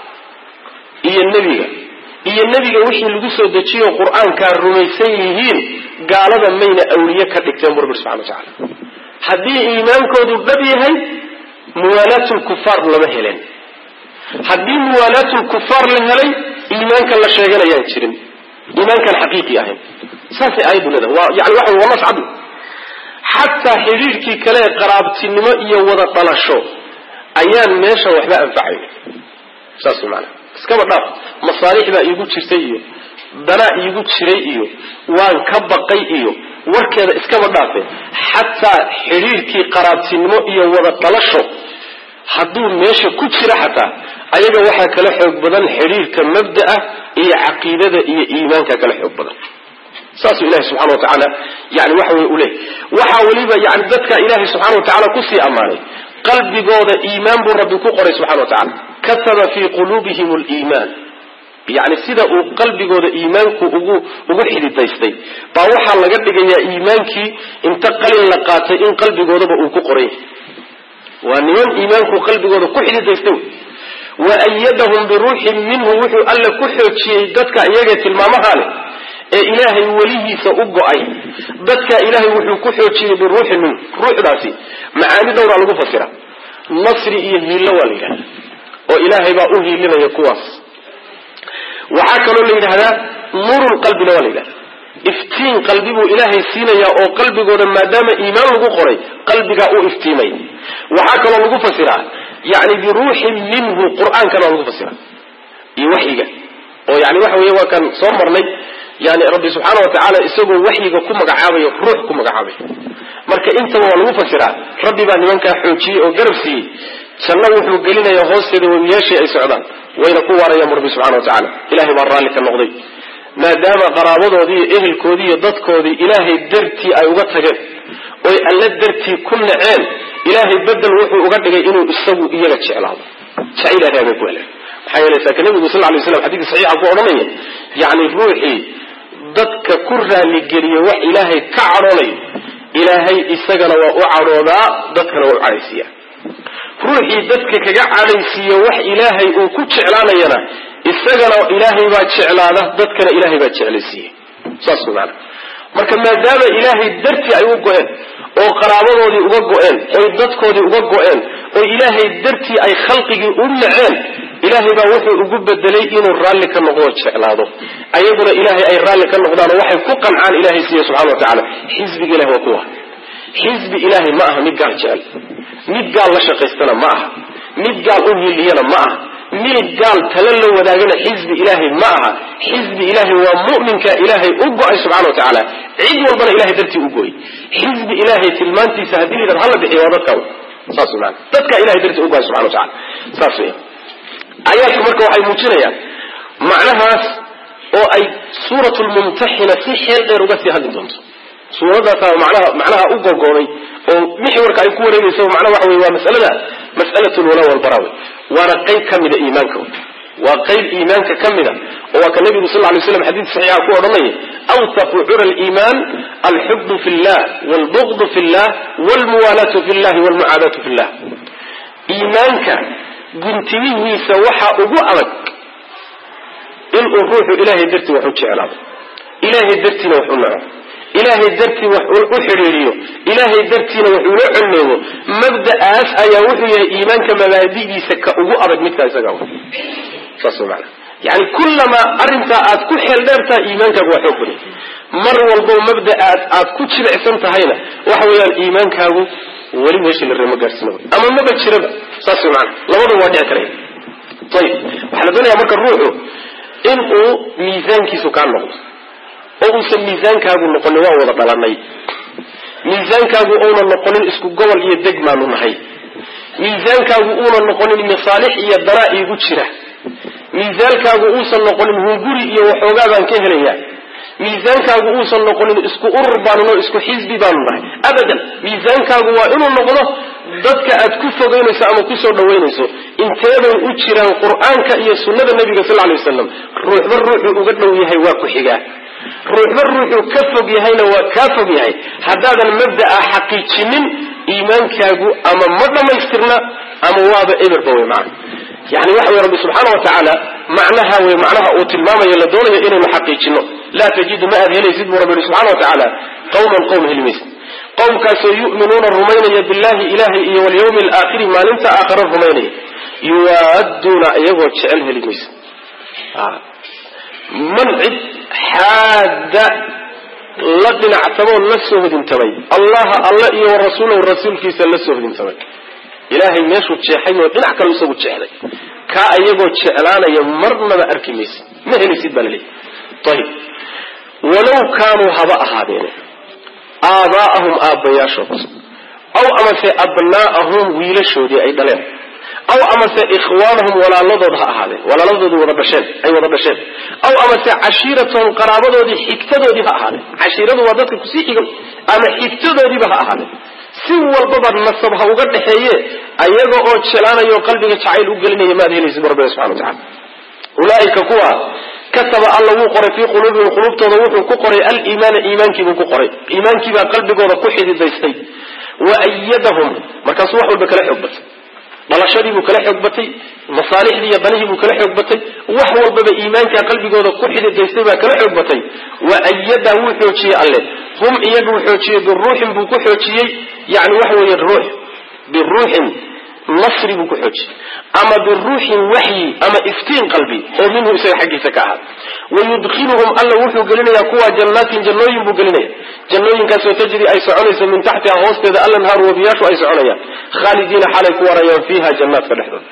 iyo nebiga iyo nebiga wixii lagu soo dejiyo qur-aankaa rumaysan yihiin gaalada mayna awliye ka dhigteen bu rabbi subxana wa tacala haddii iimaankoodu dhab yahay muwaalaatulkufaar lama helen haddii muwaalaatulkufaar la helay iimaanka la sheeganayaan jirin iimaankan xaqiiqi ahayn saasay aayaddu leedahay waa yani waxa waa nas cadu xataa xidhiirkii kale ee qaraabtinimo iyo wada dhalasho ayaan meesha waxba anfacayn saas maana iskaba dhaaf masaalixdaa iigu jirtay iyo danaa iigu jiray iyo waan ka baqay iyo warkeeda iskaba dhaafe xataa xidhiirkii qaraabtinimo iyo wada dhalasho hadduu meesha ku jira xataa ayaga waxaa kala xoog badan xidhiirka mabda'a iyo caqiidada iyo iimaanka kala xoog badan saasuu ilahi subxana wa tacaala yani waxa wey uleeyay waxaa weliba yani dadka ilaahay subxana wa tacala kusii ammaanay qalbigooda iimaan buu rabbi ku qoray subxana wa tacala kataba fii quluubihim liimaan yani sida uu qalbigooda iimaanku ugu ugu xididaystay baa waxaa laga dhigayaa iimaankii inta qalin la qaatay in qalbigoodaba uu ku qoray waa niman iimaanku qalbigooda ku xididaystay wa ayadahum biruuxin minhu wuxuu alla ku xoojiyey dadka iyagee tilmaamaha leh ee ilaahay welihiisa u go-ay dadka ilaahay wuxuu ku xoojiyey biruuxin minhu ruuxdaasi macaani dhowraa lagu fasira nasri iyo hiillo waa la yidhahda oo ilaahay baa u hiilinaya kuwaas waxaa kaloo la yidhahdaa nuurul qalbina waa la yidhahda iftiin qalbi buu ilaahay siinayaa oo qalbigooda maadaama iimaan lagu qoray qalbigaa u iftiimaya waxaa kaloo lagu fasiraa yani biruuxin minhu qur-aankana waa lagu fasira iyo waxyiga oo yani waxa weeye waa kan soo marnay yani rabbi subxaana wa tacaala isagoo waxyiga ku magacaabayo ruux ku magacaabayo marka intaba waa lagu fasiraa rabbi baa nimankaa xoojiyey oo garab siiyey janno wuxuu gelinayaa hoosteeda webiyaashii ay socdaan wayna ku waarayaan rabbi subxana wa tacala ilahay baa raalli ka noqday maadaama qaraabadoodii iyo ehelkoodii iyo dadkoodii ilaahay dartii ay uga tageen oy alle dartii ku naceen ilaahay bedel wuxuu uga dhigay inuu isagu iyaga jeclaado jacayl adaabay ku heleen maxaa yeele saaka nabigu sal lay slam xadidka saxiixa ku odhanaya yani ruuxii dadka ku raaligeliya wax ilaahay ka cadhoonayo ilaahay isagana waa u cadhoodaa dadkana waa u cadhaysiiya ruuxii dadka kaga cadhaysiiya wax ilaahay uu ku jeclaanayana isagana ilaahay baa jeclaada dadkana ilaahay baa jeclaysiiya saas maana marka maadaama ilaahay dartii ay u go-een oo qaraabadoodii uga go-een oy dadkoodii uga go-een oo ilaahay dartii ay khalqigii u naceen ilaahay baa wuxuu ugu bedelay inuu raalli ka noqdo jeclaado ayaguna ilaahay ay raalli ka noqdaan oo waxay ku qancaan ilahay siiya subxana wa tacaala xisbiga ilahi waa kuwa xisbi ilaahay ma aha mid gaal jecel mid gaal la shaqaystana ma aha mid gaal u hiliyana ma aha mid gaal tala la wadaagana xisbi ilaahay ma aha xisbi ilaahay waa mu'minka ilaahay u go-ay subxana wa tacaala cid walbana ilahay dartii u go-ay xisbi ilaahay tilmaantiisa haddii la yidhahdo hala bixiyo waa dadka saas maana dadka ilahay dartii u go-ay subxana wa tacala saas wey aayaadku marka waxay muujinayaan macnahaas oo ay suurat lmumtaxina si xeel dheer uga sii hadli doonto suuradaasaa manaha macnaha u gogooday oo mixwarka ay ku wareegaysa macnaha waxa wey waa masalada mas'alat lwala walbara wey waana qayb ka mida iimaanka wey waa qayb iimaanka ka mid a oo waa ka nabigu sal lay slam xadiid saxiixa ku odhanaya awtaqu cura liimaan alxubu fi llah wlbugdu fi llah wlmuwaalaatu fi llahi wlmucaadaatu fi llah iimaanka guntimihiisa waxaa ugu adag inuu ruuxu ilahay dartii wax u jeclaado ilahay dartiina wax u naco ilaahay dartii wax u xidhiiriyo ilaahay dartiina wax ula colleego mabda'aas ayaa wuxuu yahay iimaanka mabaadidiisa ka ugu adag midkaa isaga saas maana yani kullamaa arrintaa aad ku xeel dheertaha iimaankaagu waa xoog badan mar walbo mabda'aad aad ku jilicsan tahayna waxa weeyaan iimaankaagu weli meeshii la reema gaadhsiinaba ama maba jiraba saas way maana labadaba waa dhici karaya ayib waxaa la doonaya marka ruuxu inuu miisaankiisu kaa noqdo oo uusan miisaankaagu noqonin waa wada dhalanay miisaankaagu uuna noqonin isku gobol iyo deg maanu nahay miisaankaagu uuna noqonin masaalix iyo danaa iigu jira miisaankaagu uusan noqonin hunguri iyo waxoogaa baan ka helaya miisaankaagu uusan noqonin isku urur baanu no isku xisbi baanu nahay abadan miisaankaagu waa inuu noqdo dadka aad ku fogeynayso ama kusoo dhawaynayso inteebay u jiraan qur-aanka iyo sunnada nabiga sal lay wasalam ruuxba ruuxuu uga dhow yahay waa ku xigaa ruuxba ruuxuu ka fog yahayna waa kaa fog yahay haddaadan mabda'a xaqiijinin iimaankaagu ama ma dhammaystirna ama waaba eberba wey macana yani waxa wey rabbi subxaana wa tacaala macnaha wey macnaha uu tilmaamayo la doonayo inaynu xaqiijino laa tajidu ma aad helaysid buu rabbi yihi subxana wa tacaala qawman qowm helimaysa qowmkaasoo yu'minuuna rumaynaya billahi ilahay iyo walyawmi alaakhiri maalinta aakhara rumaynaya yuwaaduuna iyagoo jecel heli maysa man cid xaadda la dhinactamoo la soo hodintamay allaha alla iyo warasuulahu rasuulkiisa la soo hodintamay ilaahay meeshuu jeexay oo dhinac kale isagu jeexday kaa iyagoo jeclaanaya marnaba arki maysid ma helaysid baa laleeyahy ayib walow kaanuu haba ahaadeene aabaa'ahum aabbayaashood aw amase abnaa'ahum wiilashoodii ay dhaleen aw amase ikhwaanahum walaaladood ha ahaadeen walaaladoodu wada dhasheen ay wada dhasheen aw amase cashiiratahum qaraabadoodii xigtadoodii ha ahaadeen cashiiradu waa dadka kusii xigan ama xigtadoodiiba ha ahaadeen si walbaba nasab ha uga dhexeeye ayaga oo jelaanayo qalbiga jacayl u gelinaya maad helaysid rabbiga subxana watacala ulaaika kuwa kataba alla wuu qoray fii quluubihim quluubtooda wuxuu ku qoray aliimaana iimaankiibuu ku qoray iimaankiibaa qalbigooda ku xididaystay wa ayadahum markaasuu wax walba kala xoog batay dhalashadiibuu kala xoog batay masaalixdii iyo danihiibuu kala xoog batay wax walbaba iimaankaa qalbigooda ku xididaystay baa kala xoog batay wa ayadaa wuu xoojiyey alle hum iyagu xoojiyey biruuxin buu ku xoojiyey yani waxa weeye ruux biruuxin nasri buu ku xoojiyey ama biruuxin waxyi ama iftiin qalbi oo minhu isaga xaggiisa ka ahaada wayudkiluhum alla wuxuu gelinayaa kuwa jannaatin jannooyin buu gelinaya jannooyinkaasoo tajri ay soconayso min taxtiha hoosteeda alanhaaru wabiyaashu ay soconayaan khaalidiina xalay ku warayaan fiiha jannaadka dhexdooda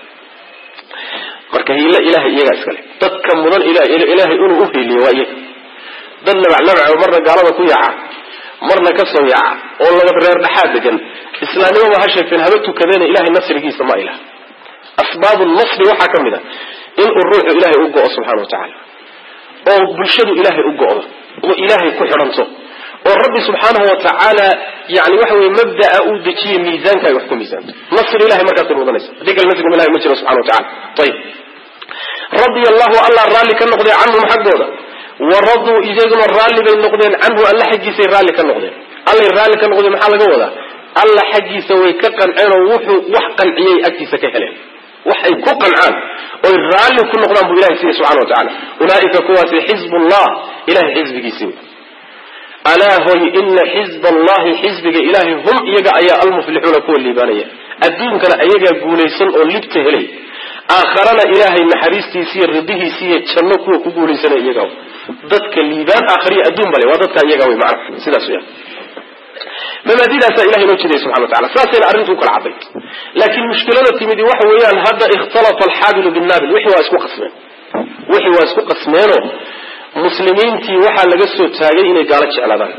marka hiilo ilahay iyagaa iskale dadka mudan ilaahay inuu uhiiliyo waa iyaga dad nabacnabaco marna gaalada ku yaaca marna ka soo yaaca oo laba reer dhexaad degan islaamnimaba ha sheegteen haba tukadeena ilahay nasrigiisa ma ilah asbaabu nasri waxaa ka mid a inuu ruuxu ilaahay u go-o subxana wa tacaala oo bulshadu ilaahay u go-do oo ilaahay ku xidhanto oo rabbi subxaanahu wa tacaala yani waxa weye mabda'a uu dejiye miisaanka ay wax ku miisaanto nasri ilahay markaasay mudanaysa haddii kale nasriga ilahay ma jiro subxana wa tacala ayib radia allahu allah raalli ka noqday canhum xaggooda waraduu iyaguna raalli bay noqdeen canhu alla xaggiisay raalli ka noqdeen allay raalli ka noqdeen maxaa laga wadaa alla xaggiisa way ka qanceen oo wuxuu wax qanciyay agtiisa ka heleen waxay ku qancaan oy raalli ku noqdaan buu ilahay siiya subxana wa tacala ulaaika kuwaasi xizbullah ilahay xizbigiisi wey alaa hoy ina xizba allahi xizbiga ilaahay hum iyaga ayaa almuflixuuna kuwa liibaanaya adduunkana ayagaa guulaysan oo libta helay aakharana ilaahay naxariistiisiiyo ridihiisiiyo janno kuwa ku guulaysanaya iyaga dadka liibaan aakhariya adduun bale waa dadka iyaga wey macna sidaas weya mabaadidaasaa ilahay noo jeedaya subxana wa tacala saasayna arrintu ukala caddayd laakiin mushkilada timidi waxa weeyaan hadda ikhtalafa alxaabilu binnaabil wixii waa isku qasmeen wixii waa isku qasmeenoo muslimiintii waxaa laga soo taagay inay gaalo jeclaadaan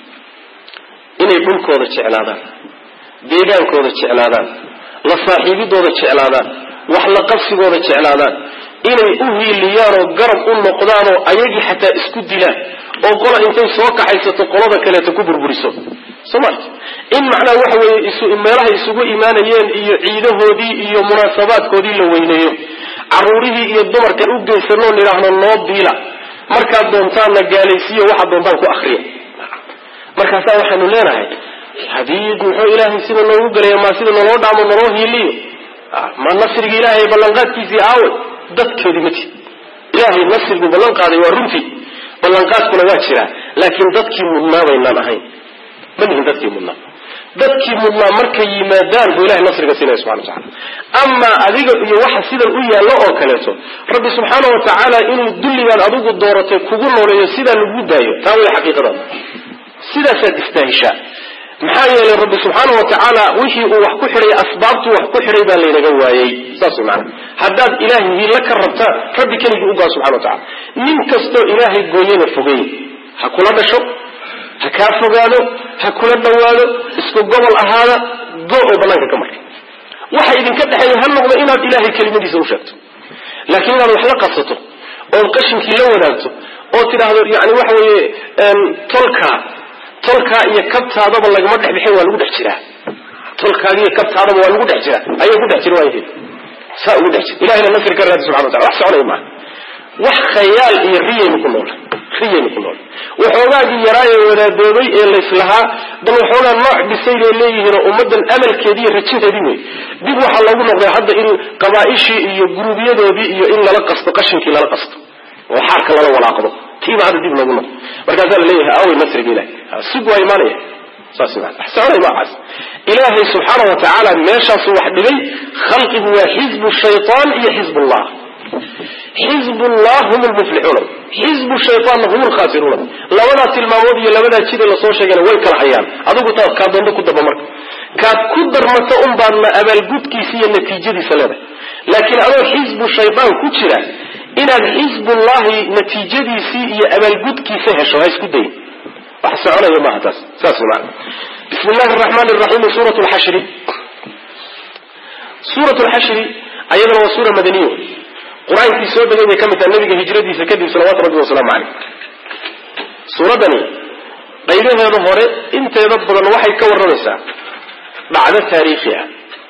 inay dhulkooda jeclaadaan deegaankooda jeclaadaan la saaxiibidooda jeclaadaan wax la qabsigooda jeclaadaan inay u hiiliyaan oo garab u noqdaan oo ayagii xataa isku dilaan oo qola intay soo kaxaysato qolada kaleeto ku burburiso soma in macnaha waxa weeye meelahay isugu imaanayeen iyo ciidahoodii iyo munaasabaadkoodii la weyneeyo caruurihii iyo dumarkan u geysanoo nidhaahno noo biila markaad doontaanna gaalaysiiyo waxaad doontaan ku akriya markaasaa waxaanu leenahay hadii muxuu ilaahay sida noogu gelaya maa sida naloo dhaamo naloo hiiliyo ma nasriga ilaahay ballanqaadkiisii aaway dadkeedii ma jir ilaahay nasrigu ballan qaaday waa runtii ballanqaadkuna waa jiraa laakiin dadkii mudnaa baynaan ahayn ma nihin dadkii mudnaa dadkii mudnaa markay yimaadaan buu ilahay nasriga siinaya subxana wa tacala amaa adiga iyo waxa sidan u yaallo oo kaleeto rabbi subxaana wa tacaala inuu dulligaad adigu dooratay kugu nooleeyo sidaa lagu daayo taa way xaqiiqadaada sidaasaad istaahishaa maxaa yeelay rabbi subxaana wa tacaala wixii uu wax ku xidhay asbaabtuu wax ku xidhay baa laynaga waayey saas way macana haddaad ilaahay hiilo ka rabtaan rabbi keligii ugaa subxana wa tacala nin kastoo ilaahay gooyana fogey ha kula dhasho ha kaa fogaado ha kula dhowaado isku gobol ahaada go oo banaanka ka marka waxa idinka dhexeeya ha noqdo inaad ilaahay kelimadiisa u sheegto laakiin inaad wax la qabsato ood qashinkii la wadaagto oo tidhaahdo yani waxa weeye tolkaa tolkaa iyo kabtaadaba lagama dhex bixin waa lagu dhex jiraa tolkaaga iyo kabtaadaba waa lagu dhex jiraa ayaa ku dhex jira waa saa ugu dhex jira ilahina nasri ka raadi subxana watala wax soconaya maaha wax khayaal iyo riyaynu ku nool riyaynu ku nool waxoogaagii yaraaye wadaadoobay ee layslahaa bal waxoogaa nooc dhisay bay leeyihiinoo ummaddan amalkeedii iyo rajinteedii wey dib waxaa loogu noqday hadda in qabaaishii iyo guruubyadoodii iyo in lala qasto qashinkii lala qasto oo xaarka lala walaaqdo tiiba hadda dib loogu noqdo markaasaa la leeyahay awey nasriga ilahay sug waa imaanaya saas maa wax soconay maacaas ilaahay subxaana wa tacaala meeshaasuu wax dhigay khalqigu waa xizbu shaytaan iyo xizbullah xizbullah hum lmuflixuuna xizbu shayaanna hum lkhaasiruuna labadaa tilmaamood iyo labadaa jide lasoo sheegana way kala hayaan adigu taad kaa doonto ku darma marka kaad ku darmato un baadna abaalgudkiisa iyo natiijadiisa leedahay laakiin adoo xizbu shaydaan ku jira inaad xizbullahi natiijadiisii iyo abaalgudkiisa hesho ha isku dayin wax soconaya maaha taas saas maa bismi llahi araxmaan raxiim suurat lxashri suurat lxashri ayadana waa suura madaniyo qur-aankii soo degay bay ka mid taha nabiga hijradiisa kadib salawaatu rabbi wasalaamu caleyh suuraddani qaybaheeda hore inteeda badan waxay ka warramaysaa dhacdo taariikhi ah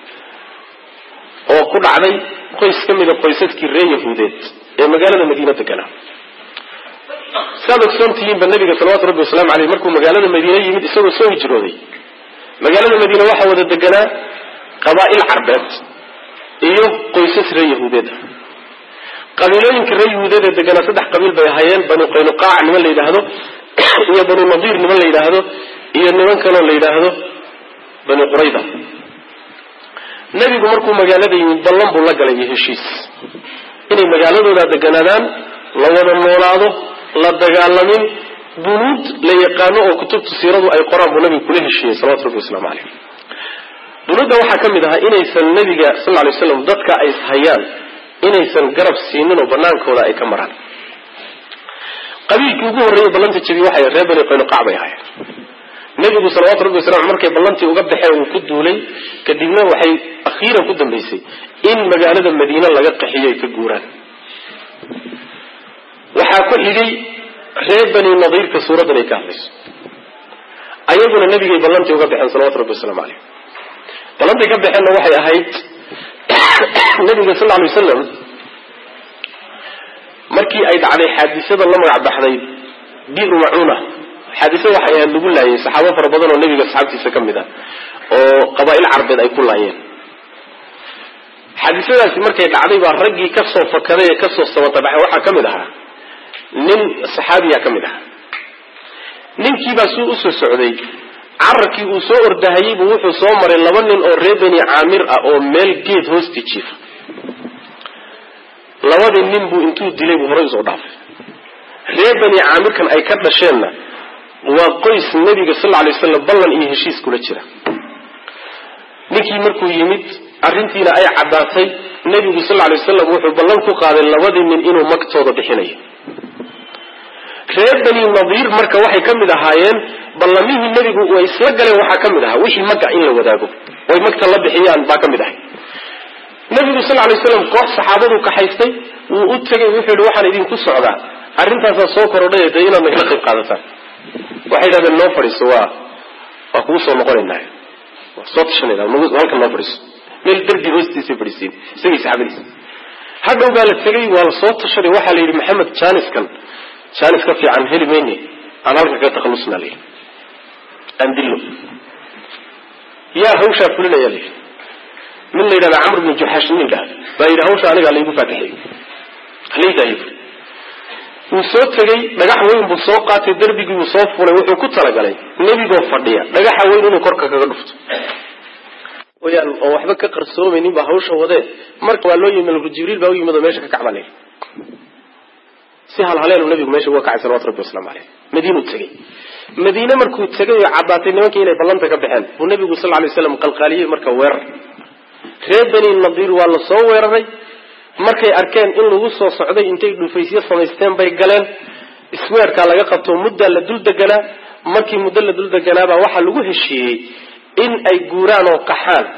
oo ku dhacday qoys ka mida qoysaskii reer yahuudeed ee magaalada madiina deganaa saad ogsoon tihiinba nabiga salawatu rabbi wasalamu aleyh markuu magaalada madiine yimid isagoo soo hijrooday magaalada madiine waxaa wada deganaa qabaa'il carbeed iyo qoysas reer yahuudeed ah qabiilooyinka reer yahuudeed ee deganaa saddex qabiil bay ahaayeen banu qaynuqaac niman la yidhaahdo iyo banu nadiir niman la yidhaahdo iyo niman kaloo la yidhaahdo banu qurayda nebigu markuu magaalada yimid ballan buu la galay iyo heshiis inay magaaladooda deganaadaan la wada noolaado la dagaalamin bunuud la yaqaano oo kutubta siiradu ay qoraan buu nabigu kula heshiiyey salawatu rabbi waslamu caleyh bunuudda waxaa ka mid ahaa inaysan nebiga sal ly slam dadka ay hayaan inaysan garab siinin oo banaankooda ay ka maraan qabiilkii ugu horreeyey ballanta jabiy waxay reer bani qaynuqac bay ahaayeen nebigu salawatu rabbi wasalam markay ballantii uga baxeen uu ku duulay kadibna waxay akhiiran ku dambaysay in magaalada madiine laga qaxiyo ay ka guuraan waxaa ku xigay reer bani nadiirka suuraddan ay ka hadlayso ayaguna nebigay ballantii uga baxeen salawatu rabbi wasalaamu caleyh ballantay ka baxeenna waxay ahayd nabiga sal lla lay wasalam markii ay dhacday xaadisada la magac baxday biru macuuna xaadisada waxay ahayd lagu laayay saxaabo fara badan oo nebiga asxaabtiisa ka mid ah oo qabaa'il carbeed ay ku laayeen xaadisadaasi markay dhacday baa raggii kasoo fakaday ee kasoo sabatabaxay waxaa ka mid ahaa nin saxaabiya ka mid ahaa ninkiibaa suu usoo socday cararkii uu soo ordahayey buu wuxuu soo maray laba nin oo reer beni caamir ah oo meel geed hoosti jiifa labadii nin buu intuu dilay buu horay usoo dhaafay reer beni caamirkan ay ka dhasheenna waa qoys nebiga sal lla alay waslam ballan iyo heshiis kula jira ninkii markuu yimid arrintiina ay caddaatay nebigu sal lla lay wasalam wuxuu ballan ku qaaday labadii nin inuu magtooda bixinayo reer beni nadiir marka waxay ka mid ahaayeen ballamihii nebigu way isla galeen waxaa ka mid ahaa wixii magga in la wadaago oy magta la bixiyaan baa ka mid ahay nebigu sal lay slam koox saxaabadu kaxaystay wuu u tegay wuxuu yihi waxaan idinku socdaa arrintaasaa soo korodhay dee inaad nagala qayb qaadataan waxay yidhahdeen noo fadhiiso waa waa kugu soo noqonaynaa waa soo tashanayna halkan noo fadhiiso meel dardi hoostiisay fadhiisiin isagii saxaabadiisa hadhow baa la tegay waa la soo tashaday waxaa la yidhi maxamed janiskan janis ka fiican heli mayne aan halka kaga takhalusnaa la yidhi aan dillo yaa hawshaa fulinaya la yidhi min la yidhahda camr bnu juxaash ninka baa yidhi hawsha aniga laygu faataxeey halaydaay wuu soo tegey dhagax weyn buu soo qaatay darbigii buu soo fulay wuxuu ku talagalay nebigoo fadhiya dhagaxa weyn inuu korka kaga dhufto wayaan oo waxba ka qarsoomaynin baa hawsha wadee marka waa loo yimi jibriil baa u yimid oo meesha ka kacba leh si halhaleelu nabigu meesha uga kacay salawatu rabbi waslamu caleyh madiinuu tegey madiine markuu tegay oo caddaatay nimankii inay ballanta ka baxeen buu nabigu sal ly slam qalqaaliyey marka weerar reer bani nadiir waa la soo weeraray markay arkeen in lagu soo socday intay dhufaysyo samaysteen bay galeen isweerkaa laga qabto muddaa la dul deganaa markii muddo la dul deganaabaa waxaa lagu heshiiyey in ay guuraan oo qaxaan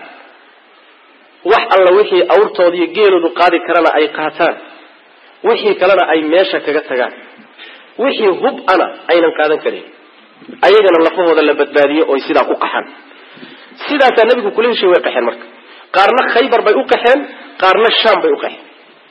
wax alla wixii awrtooda iyo geeloodu qaadi karana ay qaataan wixii kalena ay meesha kaga tagaan wixii hub ana aynan qaadan karin ayagana lafahooda la badbaadiyo oy sidaa ku qaxaan sidaasaa nabigu kula heshiy way qaxeen marka qaarna khaybar bay u qaxeen qaarna shaam bay u qaxeen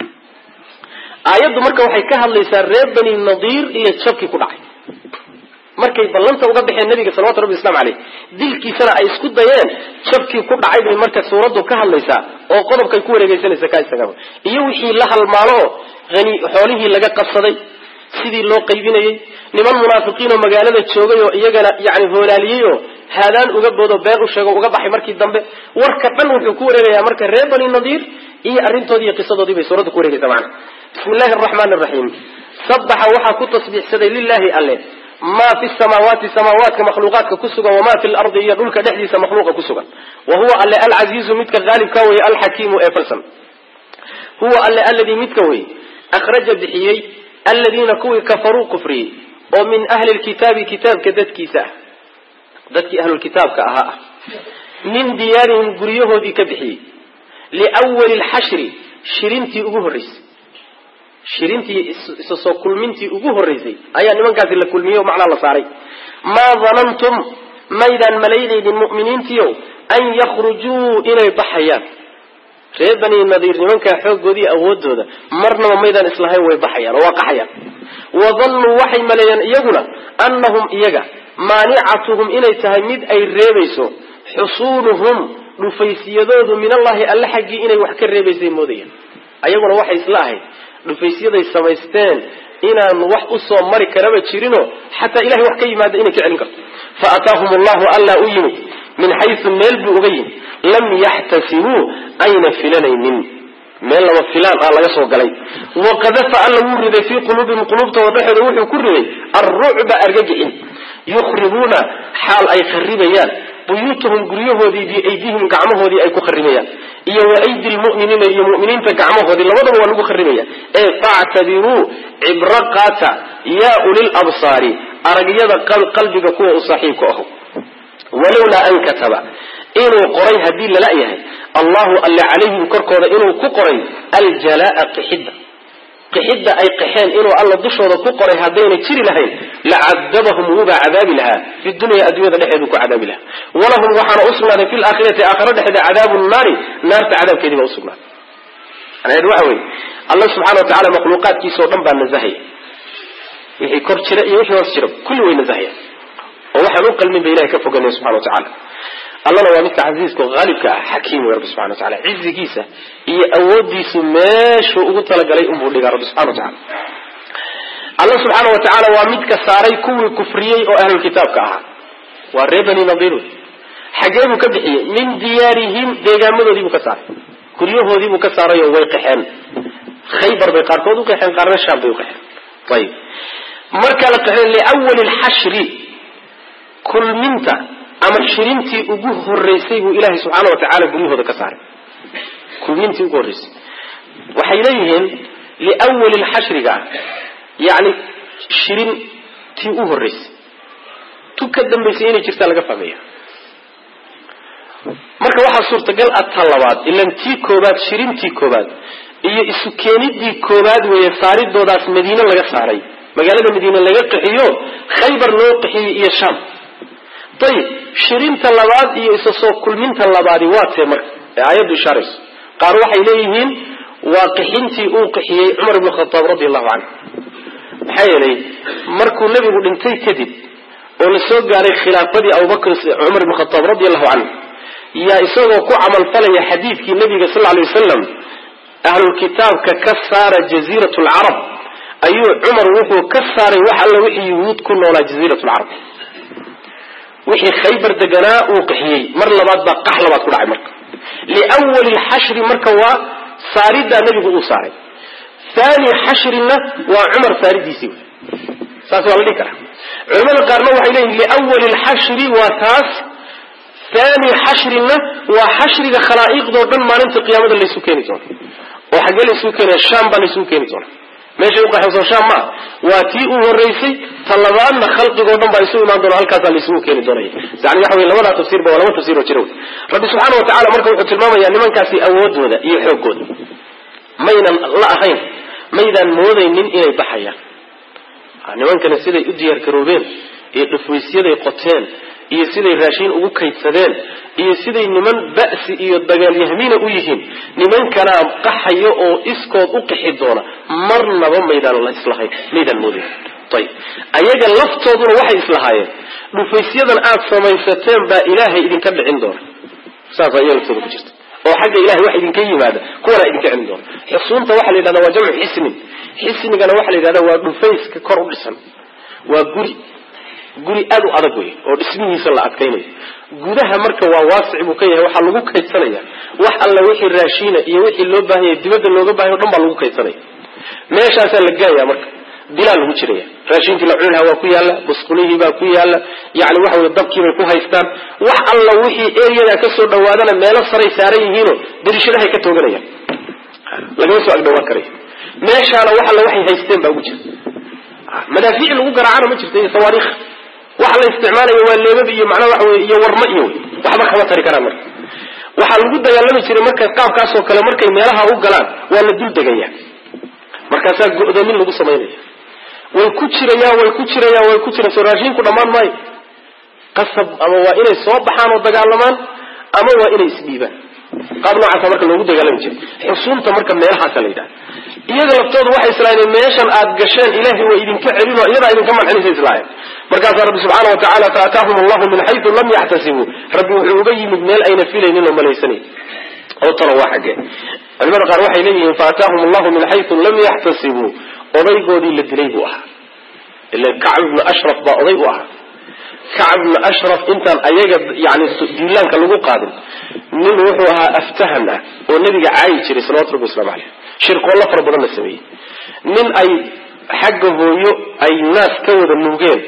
aayaddu marka waxay ka hadlaysaa reer bani nadiir iyo jabkii ku dhacay markay ballanta uga baxeen nabiga salawatu rabbi waslamu caleyh dilkiisana ay isku dayeen jabkii ku dhacay bay marka suuraddu ka hadlaysaa oo qodobkay ku wareegeysanaysa ka isagaa iyo wixii la halmaalo oo hani xoolihii laga qabsaday sidii loo qaybinayey niman munaafiqiin oo magaalada joogay oo iyagana yani hoolaaliyey oo haadaan uga boodo been u sheego uga baxay markii dambe warka dhan wuxuu ku wareegayaa marka reer bani nadiir iyo arrintoodii iyo qisadoodii bay suuradda ku wareegaysa macana bismi illahi araxmaani araxiim sabaxa waxaa ku tasbiixsaday lilahi alle maa fi samaawaati samaawaadka makhluuqaadka ku sugan wamaa fi lardi iyo dhulka dhexdiisa makhluuqa ku sugan wa huwa alle alcasiizu midka haalibka weye alxakiimu ee falsan huwa alle alladii midka weye akhraja bixiyey aladiina kuwii kafaruu kufriyey oo min ahli lkitaabi kitaabka dadkiisa ah dadkii ahlulkitaabka ahaa ah min diyaarihim guryahoodii ka bixiyey liwali lxashri shirintii ugu horreysay shirintii isa soo kulmintii ugu horreysay ayaa nimankaasi la kulmiyey oo macnaa la saaray maa danantum maydaan malaynaynin mu'miniintiiow an yakhrujuu inay baxayaan reer bani nadiir nimankaa xooggoodii awoodooda marnaba maydaan islahayn way baxayaan oo waa qaxayaan wadannuu waxay maleeyeen iyaguna annahum iyaga maanicatuhum inay tahay mid ay reebayso xusuunuhum dhufaysiyadoodu min allahi alle xaggii inay wax ka reebaysay moodayaan ayaguna waxay isla ahayd dhufaysyaday samaysteen inaan wax usoo mari karaba jirinoo xataa ilahay wax ka yimaada inay ka celin karto fa ataahum allahu allaa u yimid min xaysu meel buu uga yimid lam yaxtasibuu ayna filanaynin meel laba filaan ah laga soo galay waqadafa alla wuu riday fii quluubihim quluubtooda dhexooda wuxuu ku riday alrucba argagixin yukhribuuna xaal ay kharibayaan buyuutahum guryahoodii biaydihim gacmahoodii ay ku kharibayaan iyo wa aydi lmu'miniina iyo mu'miniinta gacmahoodii labadaba waa lagu kharibaya ee factabiruu cibro qaata yaa ulil absaari aragyada qalbiga kuwa u saaxiibka aho walowlaa an kataba inuu qoray haddii lala yahay allahu alle calayhim korkooda inuu ku qoray aljalaa qixidda qixidda ay qaxeen inuu alla dushooda ku qoray haddayna jiri lahayn lacadabahum wuubaa cadaabi lahaa fi dunya adduunyada dhexeedu ku cadaabi lahaa walahum waxaana usugnaaday fi laakhirati aakhira dhexeeda cadaabu naari naarta cadaabkeedii baa usugnaaday macnaheedu waxa weye alla subxana wa tacala makhluuqaadkiisa oo dhan baa nazahaya wixii kor jira iyo wixii hoos jira kulli way nazahaya oo waxaan u qalmin ba ilahay ka foganaya subxana wa tacala allana waa midka casiiska oo haalibka ah xakiim wey rabbi subxana wa tacala cizigiisa iyo awoodiisu meeshuu ugu talagalay unbuu dhigaa rabbi subxana wa tacala alla subxaana wa tacaala waa midka saaray kuwii kufriyey oo ahlulkitaabka ahaa waa reer bani nadiir wey xagee buu ka bixiyey min diyaarihim deegaamadoodii buu ka saaray guryahoodii buu ka saaray oo way qaxeen khaybar bay qaarkood u qaxeen qaarna shaam bay u qaxeen ayib marka la qaxeen liwali lxashri kulminta ama shirintii ugu horeysay buu ilaahay subxaana wa tacaala guryahooda ka saaray kulmintii ugu horreysay waxay leeyihiin liwali lxashriga yani shirintii u horreysay tu ka dambaysay inay jirtaa laga fahmaya marka waxaa suurtagal ah ta labaad ilan tii koobaad shirintii koobaad iyo isu keenidii koobaad weeye saaridoodaas madiine laga saaray magaalada madiine laga qaxiyo khaybar loo qaxiyey iyo sham ayib shirinta labaad iyo isa soo kulminta labaadi waa tee marka ee aayaddu ishaarayso qaar waxay leeyihiin waa qixintii uu qixiyey cumar ibn khataab radi allahu canhu maxaa yeelay markuu nebigu dhintay kadib oo la soo gaaray khilaafadii abubakr cumar ibn khataab radi allahu canhu yaa isagoo ku camalfalaya xadiidkii nabiga sal lay wasalam ahlulkitaabka ka saara jaziirat lcarab ayuu cumar wuxuu ka saaray wax alla wixii yuhuud ku noolaa jaziirat lcarab wixii khaybar deganaa uu qixiyey mar labaad baa qax labaad ku dhacay marka liwali lxashri marka waa saaridaa nebigu uu saaray thani xashrina waa cumar saaridiisii saas waa la dhihi karaa culamada qaarna waxay leeyihin liwali lxashri waa taas thani xashrina waa xashriga khalaa'iqdoo dhan maalinta qiyaamada laysu keeni doono oo xaggee laysu keenaya sham baa laysu keeni doona meeshay uqaxayso sham maa waa tii u horeysay talabaadna khalqigoo dhan baa isu imaan doona halkaasaa laysugu keeni doonaya yani waxa wey labadaa tafsiirba waa laba tafsir oo jira wey rabbi subxaana wa tacala marka wuxuu tilmaamayaa nimankaasi awoodooda iyo xoogooda maynan la ahayn maydaan moodaynin inay baxayaan nimankani siday u diyaar garoobeen iyo dhufwaysyaday qoteen iyo siday raashiin ugu kaydsadeen iyo siday niman ba'si iyo dagaalyahmiina u yihiin nimankanaa qaxayo oo iskood u qixi doona marnaba maydaan la islahayn maydaan moodayn ayib ayaga laftooduna waxay islahaayeen dhufaysyadan aad samaysateen baa ilaahay idinka dhicin doona saasaa iyaga laftooda ku jirta oo xagga ilahay wax idinka yimaada kuwana idinka celin doona xusuunta waxaa la yidhahda waa jamcu xisnin xisnigana waxaa la yidhahda waa dhufayska kor u dhisan waa guri guri aad u adag wey oo dhismihiisa la adkaynayo gudaha marka waa waasic buu ka yahay waxaa lagu kaydsanaya wax alla wixii raashiina iyo wixii loo baahanya dibadda looga baahaya o dhan baa lagu kaydsanaya meeshaasaa la gaaya marka dilaa lagu jiraya raashinkii la cuni lahaa waa ku yaalla busqulihii baa ku yaalla yani waxa wey dabkiibay ku haystaan wax alla wixii eryadaa kasoo dhawaadana meelo saray saaran yihiinoo dariishadahay ka tooganayaan lagama soo agdhawaan karayo meeshaana wax alla waxay haysteen baa ugu jira madaafiic lagu garaacana ma jirta iyo sawaariikh waxa la isticmaalaya waa leebab iyo macnaa waxa wey iyo warma iyo waxba kama tari karaan marka waxaa lagu dagaalami jiray marka qaabkaasoo kale markay meelaha u galaan waa la dul degaya markaasaa go'doomin lagu samaynaya way ku jirayaan way ku jirayaan way ku jiraan soo raashiinku dhammaan maayo qasab ama waa inay soo baxaan oo dagaalamaan ama waa inay isdhiibaan qaab noocaasa marka loogu dagaalami jiray xusuunta marka meelahaasa la yidhaha iyaga laftoodu waxay islaayeen meeshan aad gasheen ilaahay waa idinka celin oo iyadaa idinka mancinaysa islaayeen markaasaa rabbi subxaana wa tacala faataahum allahu min xayu lam yaxtasibuu rabbi wuxuu uga yimid meel ayna filaynin oo malaysanayn oo talo waa xaggee culimada qaar waxay leeyihiin faataahum allahu min xayu lam yaxtasibuu odaygoodii la dilay buu ahaa ila kacb ibnu ashraf baa oday u ahaa kacb ibnu ashraf intaan ayaga yani duulaanka lagu qaadin nin wuxuu ahaa aftahan ah oo nabiga caayi jiray salawatu rabbi waslamu caleyh shirqoollo fara badan la sameeyey nin ay xagga hooyo ay naas ka wada nuugeen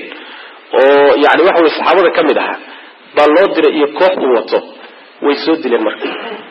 oo yani waxa weye saxaabada ka mid ahaa baa loo diray iyo koox uu wato way soo dileen marka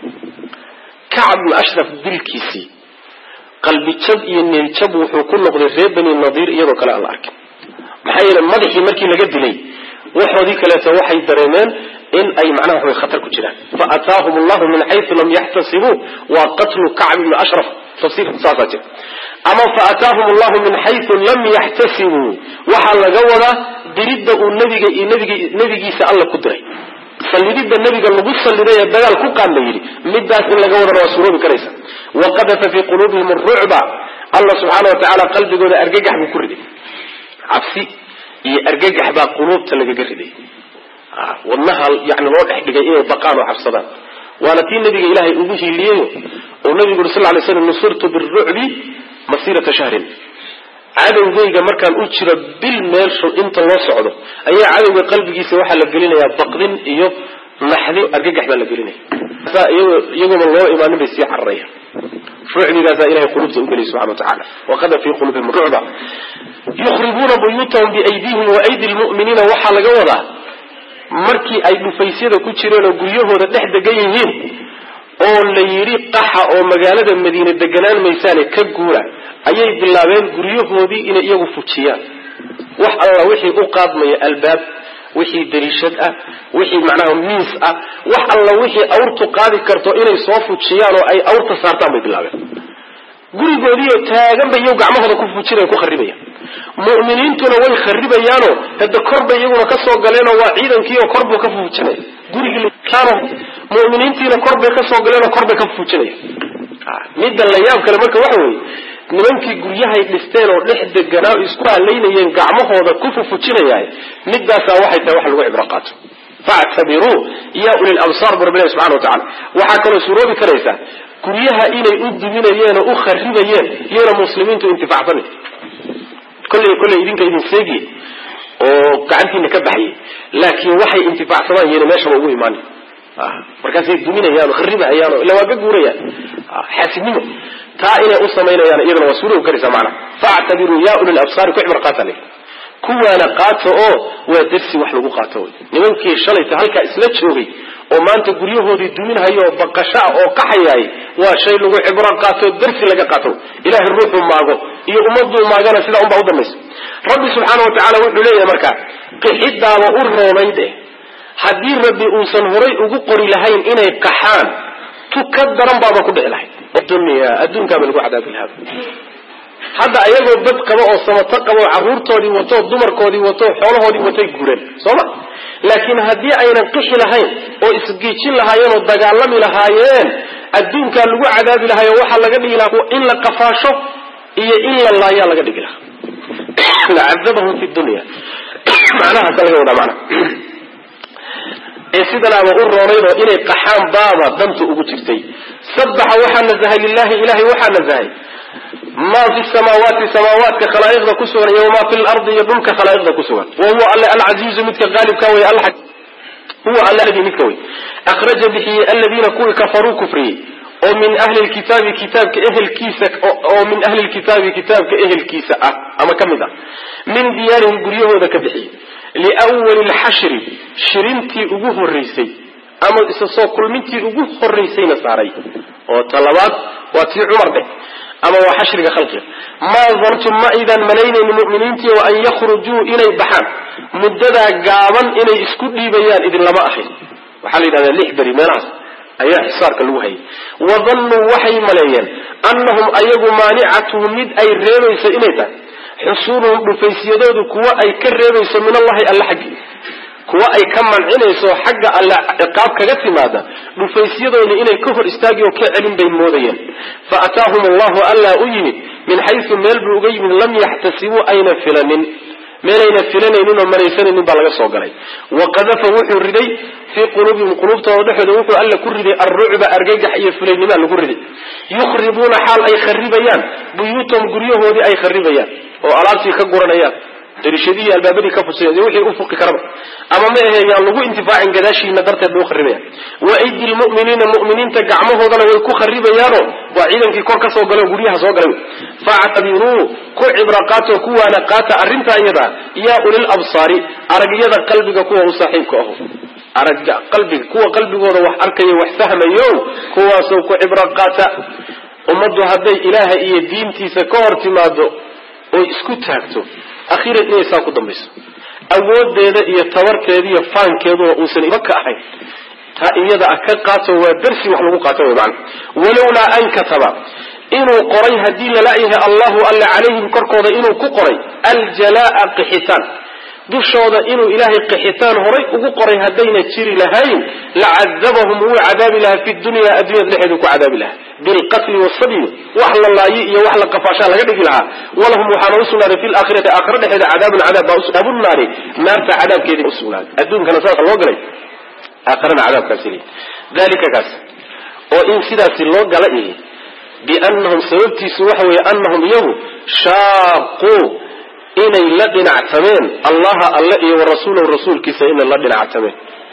kacb ibnu ashraf dilkiisii qalbijab iyo neeljab wuxuu ku noqday reer bani nadiir iyadoo kale aan la arkin maxaa yeele madaxii markii laga dilay waxoodii kaleeto waxay dareemeen in ay macnaha waxway khatar ku jiraan fa ataahum allahu min xayu lam yaxtasibuu waa qatlu kacb ibni ashraf tafsiir saasaa jira ama fa ataahum allahu min xayu lam yaxtasibuu waxaa laga wadaa diridda uu nabiga iyo nbig nebigiisa alla ku diray sallididda nebiga lagu salliday ee dagaal ku qaad la yidhi midaas in laga wadana waa suuroobi karaysa waqadafa fii quluubihim arucba alla subxaana wa tacaala qalbigooda argagax buu ku riday cabsi iyo argagax baa quluubta lagaga riday wadnaha yani loo dhex dhigay inay baqaan oo cabsadaan waana tii nabiga ilaahay ugu hiiliyeyo oo nabigu uri sal lay slam nusurtu birucbi masirata shahrin cadowgayga markaan u jiro bil meelshu inta loo socdo ayaa cadowga qalbigiisa waxaa la gelinayaa baqdin iyo naxdin argagax baa la gelinaya iyagooma loo imaanin bay sii cararayaan rucdigaasaa ilahay qulubta ugeliy subxana watacaala waqada fii qulubihim rucba yukhribuuna buyuutahum biaydihim wa aydi lmu'miniina waxaa laga wadaa markii ay dhufaysyada ku jireen oo guryahooda dhex degan yihiin oo la yidhi qaxa oo magaalada madiine deganaan maysaane ka guura ayay bilaabeen guryahoodii inay iyagu fujiyaan wax alla wixii u qaadmaya albaab wixii dariishad ah wixii macnaha miis ah wax alla wixii awrtu qaadi karto inay soo fujiyaan oo ay awrta saartaan bay bilaabeen gurigoodiioo taagan bay iyagu gacmahooda ku fujinaya ku kharibayaan mu'miniintuna way kharibayaanoo hada kor bay iyaguna ka soo galeenoo waa ciidankii oo kor buu ka fujinaya gurigii mu'miniintiina kor bay ka soo galeenoo kor bay ka fujinaya midda la yaab kale marka waxa weeye nimankii guryahay dhisteen oo dhex deganaa o isku halaynayeen gacmahooda ku fufujinayaay middaasaa waxay tahay wax lagu cibro qaato factabiruu ya ulil absaar bu rabbi ilahi subxana wa tacala waxaa kaloo suuroobi karaysaa guryaha inay u duminayeen oo u kharibayeen iyona muslimiintu intifacsani kolley kolley idinka idin seegiye oo gacantiina ka baxayay laakiin waxay intifaacsadaan yena meeshaba ugu imaanay markaasay duminayaan oo kharibahayaan oo illa waa ka guurayaan xaasidnimo taa inay u samaynayaan iyadana waa suuroobi karaysaa macnaha factabiruu ya ulil absaari ku cibro qaata le kuwaana qaato oo waa darsi wax lagu qaato wy nimankii shalayta halkaa isla joogay oo maanta guryahoodii duminhayo oo baqasha oo qaxayaay waa shay lagu cibro qaato darsi laga qaato ilahay ruuxuu maago iyo ummaduu maagana sidaa unbaa u dambaysa rabbi subxaana wa tacaala wuxuu leeyahay marka qixidaaba u roonayd eh haddii rabbi uusan horay ugu qori lahayn inay qaxaan tu ka daran baaba ku dhici lahayd dunya adduunkaaba lagu cadaabi lahaa hadda ayagoo bad qaba oo samato qaba oo carruurtoodii wato dumarkoodii wato xoolahoodii watay guureen soo ma laakiin haddii aynan qixi lahayn oo isgiijin lahaayeen oo dagaalami lahaayeen adduunkaa lagu cadaabi lahaay oo waxaa laga dhigi lahaa in la qafaasho iyo in la laayaa laga dhigi lahaa lacadabahum fi dunya macnahaasa laga wadaa macnaha ee sidanaaba u roonayd oo inay qaxaan baaba danta ugu jirtay sabaxa waxaa nazahay lilahi ilahay waxaa nazahay maa fi samaawaati samaawaadka khalaa'iqda ku sugan iyo wamaa fi lardi iyo dhulka khalaa'iqda ku sugan wa huwa alle alcasiizu midka qaalibka wey huwa alle alladii midka wey akhraja bixiyey aladiina kuwii kafaruu kufriyey oo min ahli lkitaabi kitaabka ehelkiisa oo min ahli lkitaabi kitaabka ehelkiisa ah ama ka mid ah min diyaarihim guryahooda ka bixiyey liwali lxashri shirintii ugu horeysay ama isa soo kulmintii ugu horeysayna saaray oo talabaad waa tii cumar dheh ama waa xashriga khalqiga maa dantum ma aydan malaynayni mu'miniintii wa an yakhrujuu inay baxaan muddadaa gaaban inay isku dhiibayaan idinlama ahayn waxaa la yidhahdaa lix beri meelahaas ayaa xisaarka lagu hayay wadannuu waxay maleeyeen annahum ayagu maanicatuhum mid ay reebayso inay tahay xusuuluhum dhufaysyadoodu kuwa ay ka reebayso min allahi alla xaggii kuwa ay ka mancinayso xagga alle ciqaab kaga timaada dhufaysyadooda inay ka hor istaagi oo ka celin bay moodayeen fa ataahum allahu alla u yimid min xaysu meel buu uga yimid lam yaxtasibuu ayna filanin meelayna filanaynin oo maraysanaynin baa laga soo galay wa qadafa wuxuu riday fii quluubihim quluubtooda dhexooda wuxuu alla ku riday alrucba argagax iyo fulaynimaa lagu riday yukhribuuna xaal ay kharibayaan buyuutahum guryahoodii ay kharibayaan oo alaabtii ka guranayaan darishadihii albaabadii ka fusay wixii u fuqi karaba ama ma ahe yaan lagu intifaacin gadaashiina darteed bay u kharibayaan wa aydi lmu'miniina mu'miniinta gacmahoodana way ku kharibayaano waa ciidankii kor ka soo gala oo guryaha soo galay factabiruu ku cibra qaatoo kuwaana qaata arrintaa iyada yaa ulil absaari aragyada qalbiga kuwa u saaxiibka aho aragga qalbiga kuwa qalbigooda wax arkaya wax fahmayo kuwaasoo ku cibro qaata ummaddu hadday ilaaha iyo diintiisa ka hor timaado oy isku taagto akhiiran inay saa ku dambayso awoodeeda iyo tabarteeda iyo faankeeduna uusan iba ka ahayn taa iyada ah ka qaato waa darsi wax lagu qaato wy maana walowlaa an kataba inuu qoray haddii lala-yahay allahu alle calayhim korkooda inuu ku qoray aljalaa qixitaan dushooda inuu ilaahay qixitaan horay ugu qoray haddayna jiri lahayn lacadabahum wuu cadaabi lahaa fi dunya addunyada dhexeedu ku cadaabi lahaa bilqatli wasabyi wax la laayi iyo wax la qafaashaa laga dhigi lahaa walahum waxaana usugnaaday fi laakhirati aakhira dhexeeda cadaabun cadaab baa usnaabu naari naarta cadaabkeedi usugnaaday adduunkana saasa loo galay aakhirana cadaabkaasi leey dalika kaas oo in sidaasi loo gala ihi biannahum sababtiisu waxa weeye annahum iyagu shaaquu inay la dhinactameen allaha alle iyo wa rasuulahu rasuulkiisa inay la dhinactameen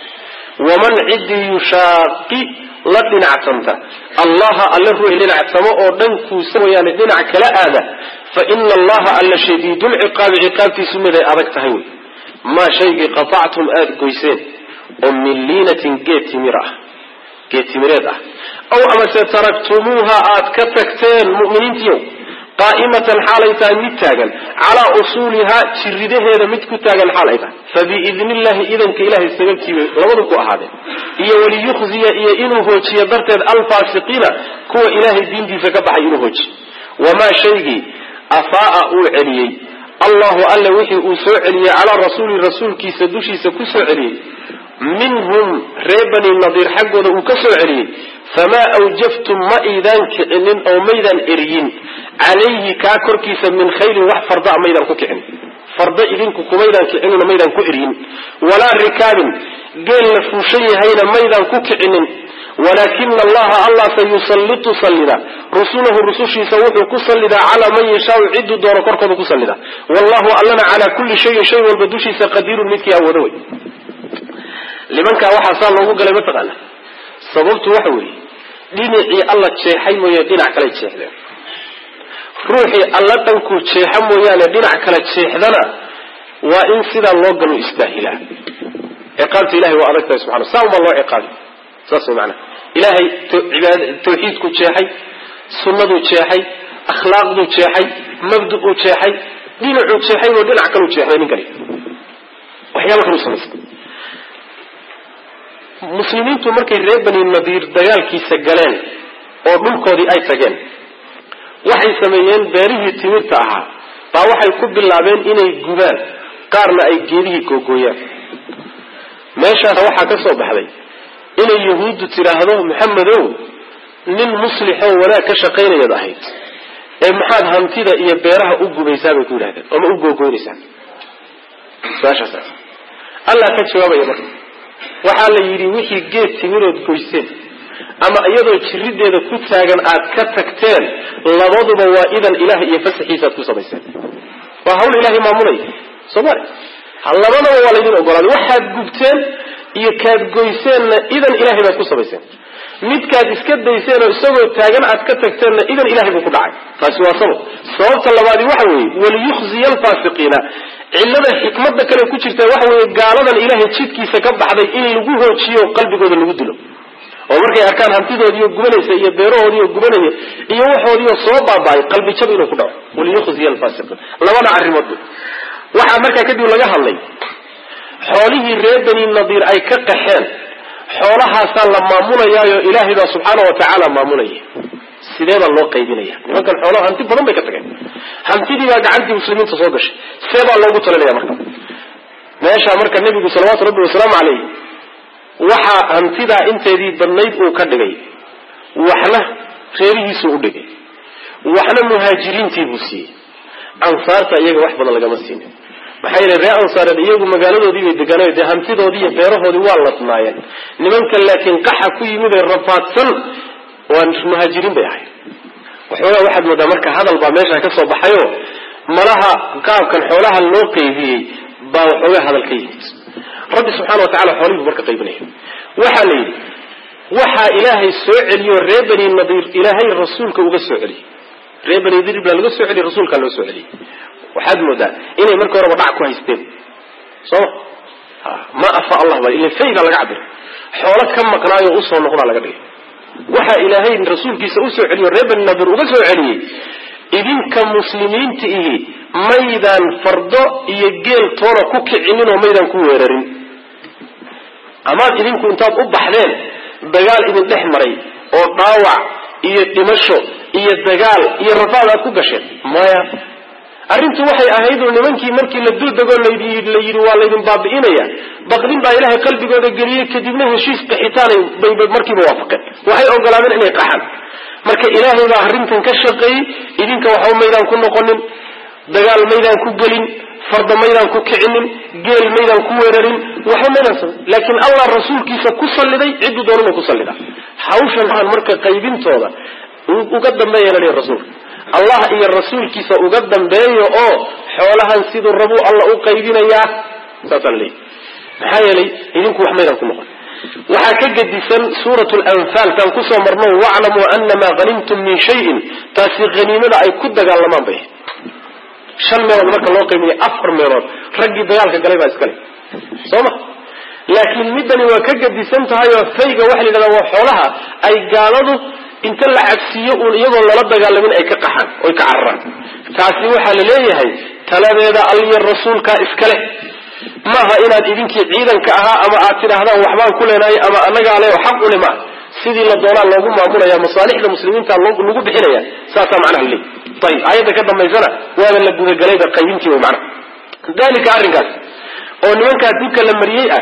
waman ciddii yushaaqi la dhinactamta allaha alle ruux dhinactamo oo dhankuusa wayaane dhinac kala aada fa ina allaha alla shadiidulciqaabi ciqaabtiisu mid ay adag tahay wey maa shaygii qatactum aada goyseen oo min liinatin geed timir ah geed timireed ah aw amase taraktumuuha aad ka tagteen mu'miniintiiyow qaa'imatan xaalay tahay mid taagan calaa usuulihaa jiridaheeda mid ku taagan xaal ay tahay fa biidni illahi idanka ilahay sababtiibay labadu ku ahaadeen iyo waliyukhziya iyo inuu hoojiyo darteed alfaasiqiina kuwa ilaahay diintiisa ka baxay inuu hoojiyo wamaa shaygii afaa'a uu celiyey allahu alle wixii uu soo celiyey calaa rasuuli rasuulkiisa dushiisa ku soo celiyey minhum reer bani nadiir xaggooda uu ka soo celiyey famaa awjaftum ma iidaan kicinin oo maydaan eryin calayhi kaa korkiisa min khayrin wax farda maydaan ku kicin farda idinku kumaydaan kicinino maydaan ku eryin walaa rikaabin geel la fuushan yahayna maydaan ku kicinin walaakina allaha allah sayusallitu sallida rusulahu rusushiisa wuxuu ku sallidaa calaa man yashaau ciduu doono korkooda ku sallida wallahu allana calaa kulli shayin shay walba dushiisa qadiirun midkii awoodo wey nimankaa waxaa saa loogu galay mataqaana sababtu waxa weeye dhinacii alla jeexay mooye dhinac kale jeexdeen ruuxii alla dhankuu jeexa mooyaane dhinac kale jeexdana waa in sidaa loo galo istaahilaa ciqaabta ilahay waa adag tahay subxana saa unbaa loo ciqaabi saas way maanaa ilaahay ibaad tawxiidku jeexay sunnaduu jeexay akhlaaqduu jeexay mabdu'uu jeexay dhinacuu jeexay oo dhinac kaluu jeexday ninkani waxyaala kalu samaystay muslimiintu markay reer bani nadiir dagaalkiisa galeen oo dhulkoodii ay tageen waxay sameeyeen beerihii timirta ahaa baa waxay ku bilaabeen inay gubaan qaarna ay geedihii googooyaan meeshaas waxaa ka soo baxday inay yahuuddu tidhaahdo maxamedow nin muslixoo wanaag ka shaqaynayaad ahayd ee maxaad hantida iyo beeraha u gubaysaa bay ku yidhahdeen ama u googoynaysaa su-aashaas allah ka jawaabaya marka waxaa la yidhi wixii geed timirood goyseen ama iyadoo jirideeda ku taagan aad ka tagteen labaduba waa idan ilaah iyo fasaxiisa aad ku samayseen waa hawl ilahay maamulaya soomali labadaba waa laydin ogolaaday waxaad gubteen iyo kaad goyseenna idan ilahay baad ku samayseen midkaad iska dayseen oo isagoo taagan aad ka tagteenna idan ilahay buu ku dhacay taasi waa sabab sababta labaadi waxa weeye waliyukhziya alfaasiqiina cillada xikmada kale ku jirta waxa weeye gaaladan ilaahay jidkiisa ka baxday in lagu hoojiyo qalbigooda lagu dilo oo markay arkaan hantidoodiiyo gubanaysa iyo beerahoodiiyo gubanaya iyo waxoodiioo soo baaba'ay qalbi jab inuu ku dhaco waliyukhziya alfaasiqiin labada arrimood waxaa markaa kadib laga hadlay xoolihii reer bani nadiir ay ka qaxeen xoolahaasaa la maamulayaayo ilaahay baa subxaana wa tacaala maamulaya sidee baa loo qaybinaya nimankan xoolaha hanti badan bay ka tageen hantidii baa gacantii muslimiinta soo gashay see baa loogu talinaya marka meeshaa marka nebigu salawaatu rabbi wasalaamu calayh waxaa hantidaa inteedii badnayd uu ka dhigay waxna reerihiisuu u dhigay waxna muhaajiriintii buu siiyey ansaarta iyaga wax badan lagama siinin maxaa yeele reer ansaareed iyagu magaaladoodii bay degaanayo dee hantidoodii iyo beerahoodii waa ladnaayeen nimanka laakiin qaxa ku yimid ee rafaadsan waa muhaajiriin bay ahayd waxoogaa waxaad moodaa marka hadal baa meeshaa ka soo baxayo malaha qaabkan xoolaha loo qaybiyey baa waxoogaa hadal ka yimid rabbi subxana wa tacala xoolihii buu marka qaybinaya waxaa la yidhi waxaa ilaahay soo celiyo reer bani nadiir ilaahay rasuulka uga soo celiyey reer bani nadiir baa laga soo celiyey rasuulkaa loo soo celiyey waxaad moodaa inay marka horeba dhac ku haysteen soo ma afa allah ba ila fay baa laga cabira xoolo ka maqnaayo usoo noqdaa laga dhigay waxaa ilaahay rasuulkiisa usoo celiyo reer bani nadir uga soo celiyey idinka muslimiinta ihi maydaan fardo iyo geel toona ku kicinin oo maydaan ku weerarin amaad idinku intaad u baxdeen dagaal idin dhex maray oo dhaawac iyo dhimasho iyo dagaal iyo rafaad aad ku gasheen maya arrintu waxay ahayd oo nimankii markii la dul degoo la yidhi waa laydin baabi'inaya baqdin baa ilaahay qalbigooda geliyey kadibna heshiis qaxitaanay bay markiiba waafaqeen waxay ogolaadeen inay qaxaan marka ilaahay baa arrintan ka shaqeeyey idinka waxba maydaan ku noqonin dagaal maydaan ku gelin farda maydaan ku kicinin geel maydaan ku weerarin waxba maydaan samayn laakiin allah rasuulkiisa ku salliday cidduu doonana ku sallida hawshan aan marka qaybintooda uga dambeeya la dhihi rasuulka allah iyo rasuulkiisa uga dambeeyo oo xoolahan siduu rabuu alla u qaybinayaa saasaan leeyahy maxaa yeelay idinku wax maydaan ku noqon waxaa ka gedisan suurat lanfaal taan kusoo marno waclamuu anamaa hanimtum min shayin taasi haniimada ay ku dagaalamaan bay shan meelood marka loo qaybinaya afar meelood raggii dagaalka galay baa iskale soo ma laakiin middani waa ka gedisan tahay oo fayga waxa la yidhahdaa waa xoolaha ay gaaladu inta la cabsiiyo uun iyagoo lala dagaalamin ay ka qaxaan oy ka cararaan taasi waxaa la leeyahay taladeeda alliyo rasuulkaa iskale maaha inaad idinkii ciidanka ahaa ama aad tidhaahdaan waxbaan ku leenahay ama annagaa le xaq ule maaha sidii la doonaa loogu maamulaya masaalixda muslimiinta lagu bixinaya saasaa macnaha laleey ayib aayadda ka dambaysana waaba la gudagalayba qaybintii way macnaha dalika arrinkaas oo nimankaa dibka la mariyey ah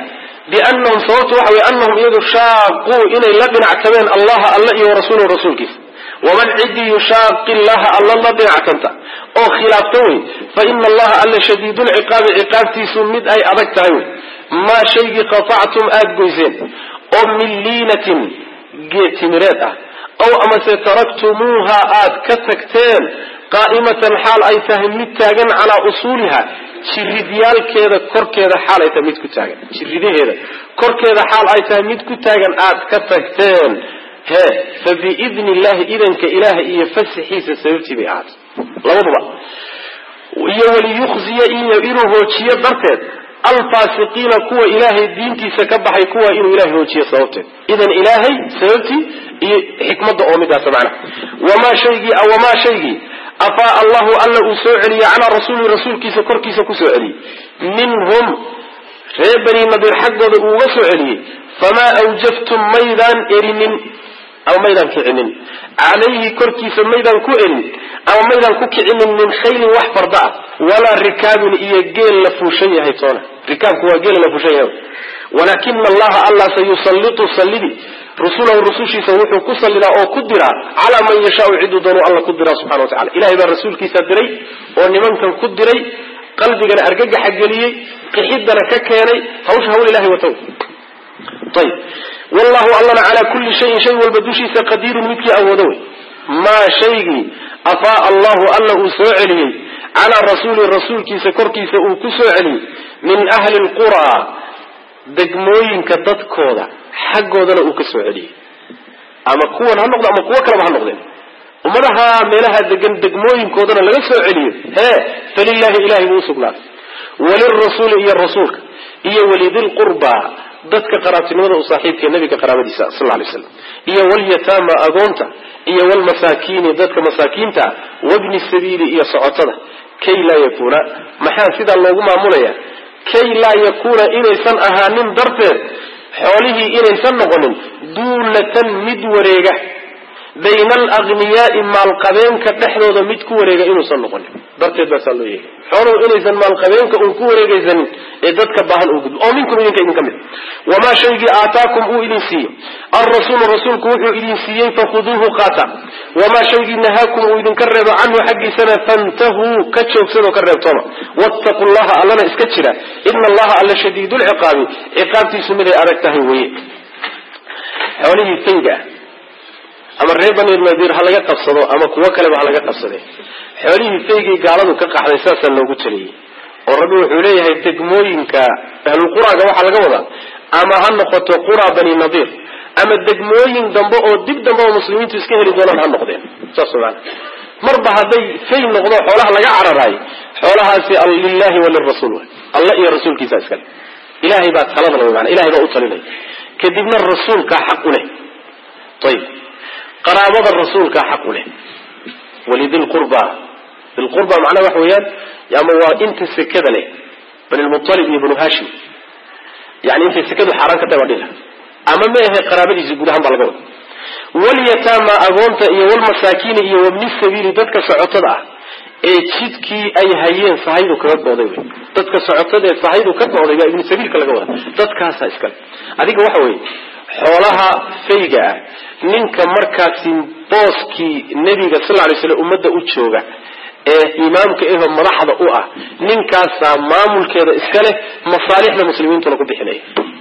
biannahum sababtu waxa weye annahum iyagu shaaquu inay la dhinactameen allaha alla iyo warasuulahu rasuulkiisa waman cidii yushaaqi llaha alla la dhinactanta oo khilaafta wey fa ina allaha alla shadiidulciqaabi ciqaabtiisu mid ay adag tahay wey maa shaygii qatactum aada goyseen oo min liinatin geed timireed ah aw amase taraktumuuha aad ka tagteen qaa'imatan xaal ay tahay mid taagan calaa usuuliha jiridyaalkeeda korkeeda xaal ay tahay mid ku taagan jiridaheeda korkeeda xaal ay tahay mid ku taagan aad ka tagteen he fa biidni illahi idanka ilaaha iyo fasaxiisa sababtii bay ahaatay labaduba iyo waliyukhziya iyo inuu hoojiyo darteed alfaasiqiina kuwa ilaahay diintiisa ka baxay kuwa inuu ilahay hoojiyo sababteed idan ilaahay sababtii iyo xikmadda oo midaasa macnaha wamaa shaygii wamaa shaygii afaa allahu alla uu soo celiyey calaa rasuuli rasuulkiisa korkiisa ku soo celiyey minhum reer bani nadiir xaggooda uuga soo celiyey famaa awjaftum maydaan erinin ama maydaan kicinin calayhi korkiisa maydaan ku erin ama maydaan ku kicinin min khaylin wax farda ah walaa rikaabin iyo geel la fuushan yahay toona rikaabku waa geel la fuushan yahay walaakina allaha allah sayusallitu sallidi rusulahu rusushiisa wuxuu ku sallidaa oo ku diraa calaa man yashaau ciduu doonuu alla ku diraa subxana wa tacala ilahay baa rasuulkiisa diray oo nimankan ku diray qalbigana argagaxa geliyey qixidana ka keenay hawsha hawl ilahay watow ayb wallahu allana calaa kulli shayin shay walba dushiisa qadiirun midkii awoodo wey maa shaygii afaa allahu alla uu soo celiyey calaa rasuuli rasuulkiisa korkiisa uu ku soo celiyey min ahli lquraa degmooyinka dadkooda xaggoodana uu ka soo celiyey ama kuwan ha noqdo ama kuwo kaleba ha noqdeen ummadaha meelaha degan degmooyinkoodana laga soo celiyo hee falilahi ilahay buu usugnaaday walirasuuli iyo rasuulka iyo walidilqurba dadka qaraabtinimada u saaxiibka nabiga qaraabadiisa sal lay slam iyo walyataama agoonta iyo walmasaakiini dadka masaakiinta wabni sabiili iyo socotada kay laa yakuuna maxaa sidaa loogu maamulaya kay laa yakuuna inaysan ahaanin darteed xoolihii inaysan noqonin duulatan mid wareega bayna alagniyaai maalqabeenka dhexdooda mid ku wareega inuusan noqonin darteed baasaa loo yeegay xooluhu inaysan maalqabeenka uun ku wareegaysanin ee dadka baahan uu gudbo oo minkum idinka idin ka mid wamaa shaygii aataakum uu idin siiyo alrasuulu rasuulku wuxuu idin siiyey fakhuduuhu qaata wamaa shaygii nahaakum uu idinka reebo canhu xaggiisana fantahuu ka joogsadoo ka reebtooma wattaqu llaha allana iska jira ina allaha alla shadiidulciqaabi ciqaabtiisu miday adag tahay weye xoolihii fayga ama reer bani nadiir ha laga qabsado ama kuwo kaleba ha laga qabsade xoolihii faygii gaaladu ka qaxday saasaa loogu taliyey oo rabbi wuxuu leeyahay degmooyinka ahlulquraaga waxaa laga wadaa ama ha noqoto qura bani nadiir ama degmooyin dambe oo dib dambe oo muslimiintu iska heli doonaan ha noqdeen saas maana marba hadday fay noqdo xoolaha laga cararaayo xoolahaasi lilahi walirasuul alla iyo rasuulkiisa iskale ilahay baa talada la mana ilahay baa u talinaya kadibna rasuulkaa xaq u leh ayib qaraabada rasuulkaa xaq u leh walidilqurba dilqurba macnaha waxa weeyaan ama waa inta sekada leh banilmutalib iyo banu hashim yani intay sekadu xaaraan ka tahay baa dhihi ama ma ahe qaraabadiisi guud ahaan baa laga wada walyataama agoonta iyo walmasaakiini iyo wabni sabiili dadka socotada ah ee jidkii ay hayeen sahaydu kaga gooday wey dadka socotada ee sahaydu ka gooday baa ibnu sabiilka laga wada dadkaasaa iskale adiga waxa weeye xoolaha fayga ah ninka markaasi booskii nebiga sal ly slam ummadda u jooga ee imaamka eho madaxda u ah ninkaasaa maamulkeeda iska leh masaalixda muslimiintuna ku bixinaya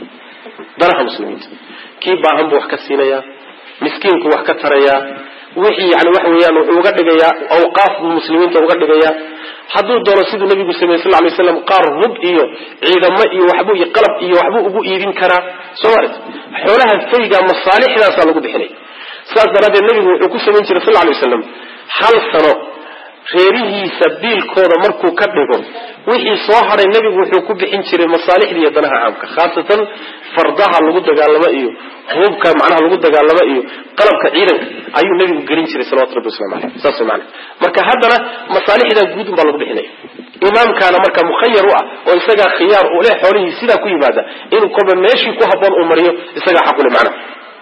danaha muslimiinta kii baahan buu wax ka siinayaa miskiinku wax ka tarayaa wixii yani waxa weeyaan wuxuu uga dhigayaa awqaaf buu muslimiinta uga dhigayaa hadduu doono siduu nabigu sameyey sal lay slam qaar hub iyo ciidamo iyo waxbuu iyo qalab iyo waxbuu ugu iibin karaa soo marat xoolaha fayga masaalixdaasaa lagu bixinaya saas daraaddeed nabigu wuxuu ku samayn jiray sal lay waslam hal sano reerihiisa biilkooda markuu ka dhigo wixii soo hadhay nebigu wuxuu ku bixin jiray masaalixda iyo danaha caamka khaasatan fardaha lagu dagaalamo iyo hubka macnaha lagu dagaalamo iyo qalabka ciidanka ayuu nebigu gelin jiray salawatu rabbi waslamu aleyh saas mana marka haddana masaalixdaa guud un baa lagu bixinaya imaamkaana marka mukhayar u ah oo isagaa khiyaar u leh xoolihii sidaa ku yimaada inuu kolba meeshii ku haboon uu mariyo isagaa xaqule macnaha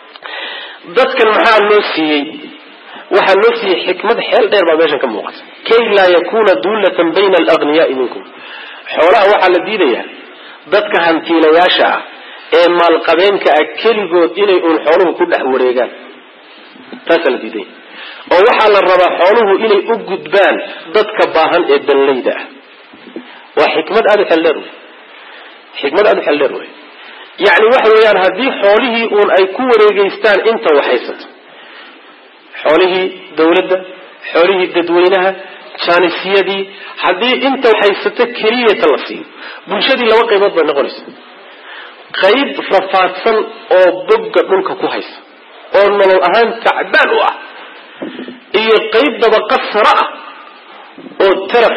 dadkan maxaa loo siiyey waxaa loo siiyey xikmad xeel dheer baa meeshan ka muuqata kay laa yakuna duulatan bayna alagniyaai minkum xoolaha waxaa la diidayaa dadka hantiilayaasha ah ee maalqabeenka ah keligood inay uun xooluhu ku dhex wareegaan taasaa la diiday oo waxaa la rabaa xooluhu inay u gudbaan dadka baahan ee danleyda ah waa xikmad aada u xeldheer wey xikmad aada u xeldheer wey yacni waxa weeyaan haddii xoolihii uun ay ku wareegeystaan inta waxhaysato xoolihii dawladda xoolihii dadweynaha jaanisiyadii haddii inta waxhaysato keliyata la siiyo bulshadii laba qaybood bay noqonaysa qayb rafaadsan oo bogga dhulka ku haysa oo nolol ahaan tacbaan u ah iyo qayb dabaqa sare ah oo taraf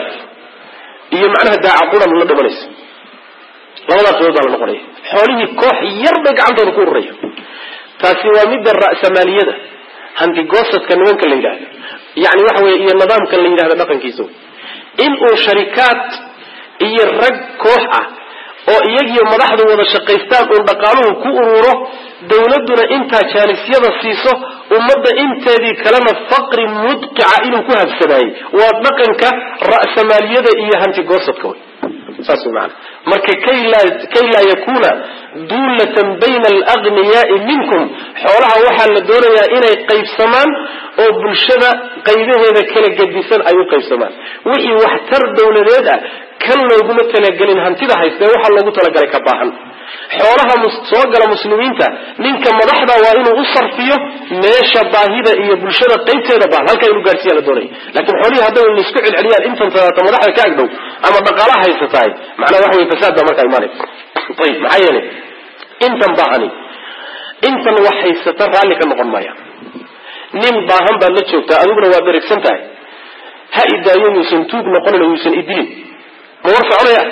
iyo macnaha daacaquran la dhimanaysa labadaa qaybood baa la noqonaya xoolihii koox yar bay gacantooda ku ururaya taasi waa midda ra'samaaliyada handigoosadka nimanka la yidhahdo yani waxa weye iyo nidaamka la yidhahdo dhaqankiisa in uu sharikaad iyo rag koox ah oo iyagiyo madaxdu wada shaqaystaan uun dhaqaaluhu ku ururo dawladduna intaa jaanisyada siiso ummadda inteedii kalena faqri mudqica inuu ku habsadaayey waa dhaqanka ra'samaaliyada iyo hantigoosadka wey saas wey maana marka kay laa yakuna duulatan bayna alagniyaai minkum xoolaha waxaa la doonayaa inay qaybsamaan oo bulshada qaybaheeda kala gedisan ay u qaybsamaan wixii waxtar dawladeed ah kan looguma talagelin hantida haystee waxaa loogu talagalay ka baahan xoolaha soo gala muslimiinta ninka madaxda waa inuu u sarfiyo meesha baahida iyo bulshada qaybteeda baahan halkaa inuu gaarsiiya la doonaya laakiin xoolihii hadday laisku celceliyaan intan tadaata madaxda ka agdhow ama dhaqaalaha haysatahay macnaa waxa wey fasaad baa markaa imaanay ayib maxaa yeelay intan baahani intan wax haysata raalli ka noqon maaya nin baahan baad la joogtaa adiguna waa beregsan tahay ha idaayo yuusan tuug noqonin oo yuusan idilin ma war soconaya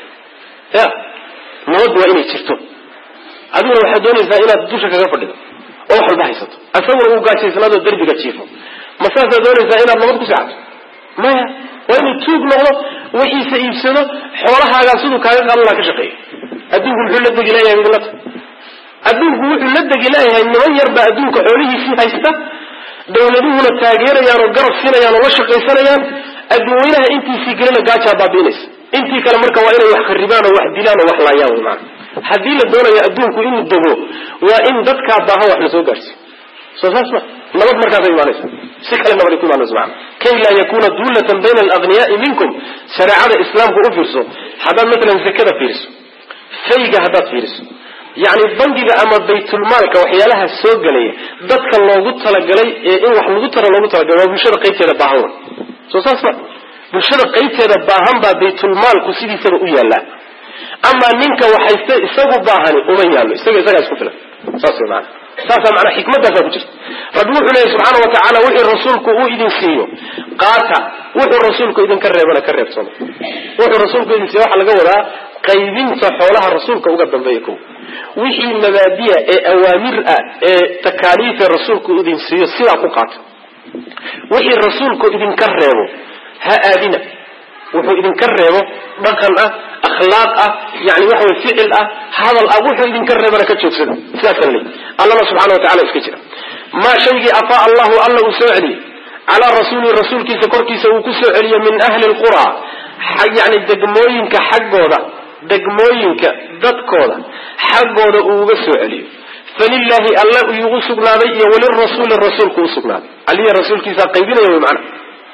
ya nabad waa inay jirto adiguna waxaad doonaysaa inaad dusha kaga fadhido oo wax walba haysato asaguna uu gaajaysnaadoo derbiga jiifo ma saasaa doonaysaa inaad nabad ku seexato maya waa inuu tuug noqdo wixiisa iibsado xoolahaagaa siduu kaaga qaadan laha ka shaqeeyo adduunku muxuu la degi layahay midlata adduunku wuxuu la degi layahay niman yarbaa adduunka xoolihiisii haysta dawladuhuna taageerayaan oo garab siinayaan oo la shaqaysanayaan adduunweynaha intiisii gelina gaajaa baabiinaysa intii kale marka waa inay wax kharibaan oo wax dilaan oo wax laayaan wy maana haddii la doonayo adduunku inuu dego waa in dadkaa baahan wax la soo gaarsiiyo soo saas ma nabad markaasa imaanaysa si kale nabad ku imaanaysa maana kay laa yakuna duulatan bayna alagniyaai minkum shareecada islaamku u fiirso haddaad matalan zakada fiiriso fayga haddaad fiiriso yacni bangiga ama baytulmaalka waxyaalaha soo gelaya dadka loogu talagalay ee in wax lagu tara loogu talagalay waa bulshada qaybteeda baahan wey soo saas ma bulshada qaybteeda baahan baa baytulmaalku sidiisaba u yaallaa amaa ninka waxayste isagu baahani uma yaallo isaga isagaa isku filan saas wey maana saasaa manaa xikmadaasaa ku jirta rabbi wuxuu leeyahy subxaana wa tacaala wixii rasuulku uu idin siiyo qaata wuxuu rasuulku idinka reebana ka reebsano wuxuu rasuulku idin siiyo waxaa laga wadaa qaybinta xoolaha rasuulka uga dambeeya ko wixii mabaadiya ee awaamir ah ee takaaliife rasuulku idin siiyo sidaa ku qaata wixii rasuulku idinka reebo ha aadina wuxuu idinka reebo dhaqan ah akhlaaq ah yani waxa way ficil ah hadal ah wuxuu idinka reebana ka joogsada sidaasa laleey allana subxana wa tacala iska jira maa shaygii afaa allahu alla uu soo celiyey calaa rasuulihi rasuulkiisa korkiisa uu ku soo celiyo min ahli lqura yani degmooyinka xaggooda degmooyinka dadkooda xaggooda uu uga soo celiyo falilaahi alla iugu sugnaaday iyo walirasuuli rasuulku usugnaaday aliya rasuulkiisa qaybinaya wy macana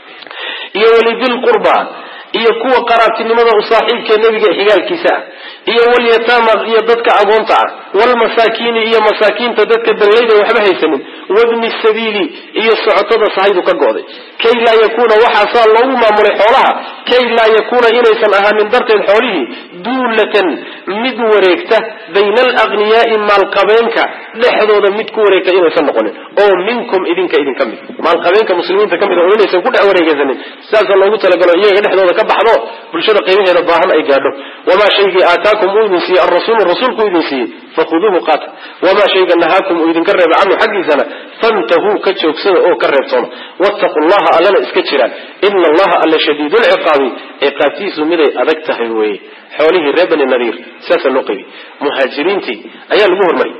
iyo walidilqurba iyo kuwa qaraabtinimada u saaxiibkee nebiga xigaalkiisa ah iyo walyataama iyo dadka agoonta ah walmasaakiini iyo masaakiinta dadka dallayda waxba haysanin wabni sabiili iyo socotada sahaydu ka go'day kay laa yakuuna waxaasaa loogu maamulay xoolaha kay laa yakuuna inaysan ahaanin darteed xoolihii duulatan mid wareegta bayna alagniyaai maalqabeenka dhexdooda mid ku wareegta inaysan noqonin oo minkum idinka idinka mid maalqabeenka muslimiinta ka mid oo inaysan ku dhex wareegaysanin sidaasa loogu talagalo iyaga dhexdooda ka baxdo bulshada qaybaheeda baahan ay gaadho wamaa shaygii aataakum uu idin siiyey alrasuulu rasuulku idin siiyey fakhuduuhu qaata wamaa shayga nahaakum uu idinka reeba canhu xaggiisana fantahuu ka joogsada oo ka reebtooma wattaqu llaha allana iska jiraan ina allaha alla shadiidulciqaabi ciqaabtiisu miday adag tahay weeye xoolihii reer bani nadiir sidaasaa loo qaybiyey muhaajiriintii ayaa lagu hormariyay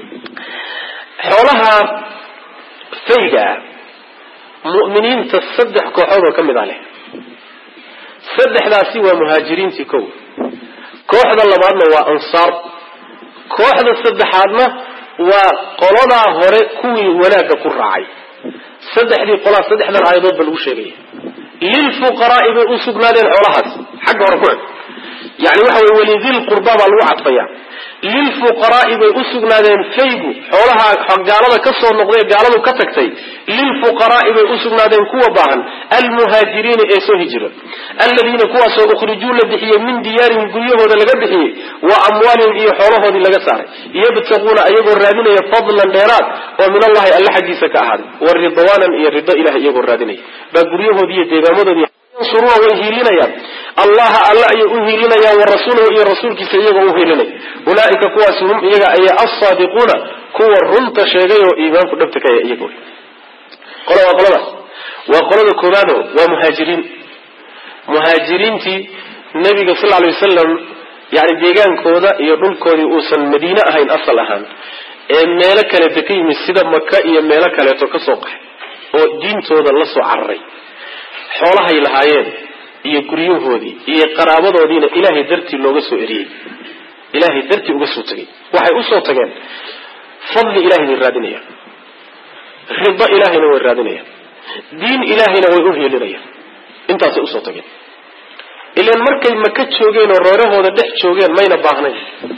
xoolaha fayga ah mu'miniinta saddex kooxood oo ka mid ah leh saddexdaasi waa muhaajiriintii kow kooxda labaadna waa ansaar kooxda saddexaadna waa qoladaa hore kuwii wanaagga ku raacay saddexdii qolaa saddexdan aayadood ba lagu sheegaya lilfuqaraai bay u sugnaadeen xoolahaas xagga hore ku eg yani waxa wey walidil qurba baa lagu cadfaya lilfuqaraai bay u sugnaadeen faygu xoolaha gaalada ka soo noqday gaaladu ka tagtay lilfuqaraai bay u sugnaadeen kuwa baahan almuhaajiriina ee soo hijira aladiina kuwaasoo ukhrijuu la bixiyey min diyaarihim guryahooda laga bixiyey wa amwaalihim iyo xoolahoodii laga saaray yabtaquuna ayagoo raadinaya fadlan dheeraad oo min allahi alla xaggiisa ka ahaaday wa ridwaanan iyo rido ilahay iyagoo raadinaya baa guryahoodii iyo deegaamadoodii yansuruuna way hiilinayaan allaha alla ayay u hiilinayaan wa rasuulahu iyo rasuulkiisa iyagoo u hiilinaya ulaaika kuwaasi hum iyaga ayaa alsaadiquuna kuwa runta sheegay oo iimaanku dhabta kaya iyago qola waa qoladaas waa qolada koobaado waa muhaajiriin muhaajiriintii nabiga sal alay wasalam yani deegaankooda iyo dhulkoodii uusan madiine ahayn asal ahaan ee meelo kaleeta ka yimid sida maka iyo meelo kaleeto ka soo qaxay oo diintooda la soo cararay xoolahay lahaayeen iyo guryahoodii iyo qaraabadoodiina ilaahay dartii looga soo eriyey ilaahay dartii uga soo tegay waxay usoo tageen fadli ilahay bay raadinayaan rido ilaahayna way raadinayaan diin ilaahayna way u hiilinayaan intaasay usoo tageen ilan markay maka joogeen oo reerahooda dhex joogeen mayna baahnayn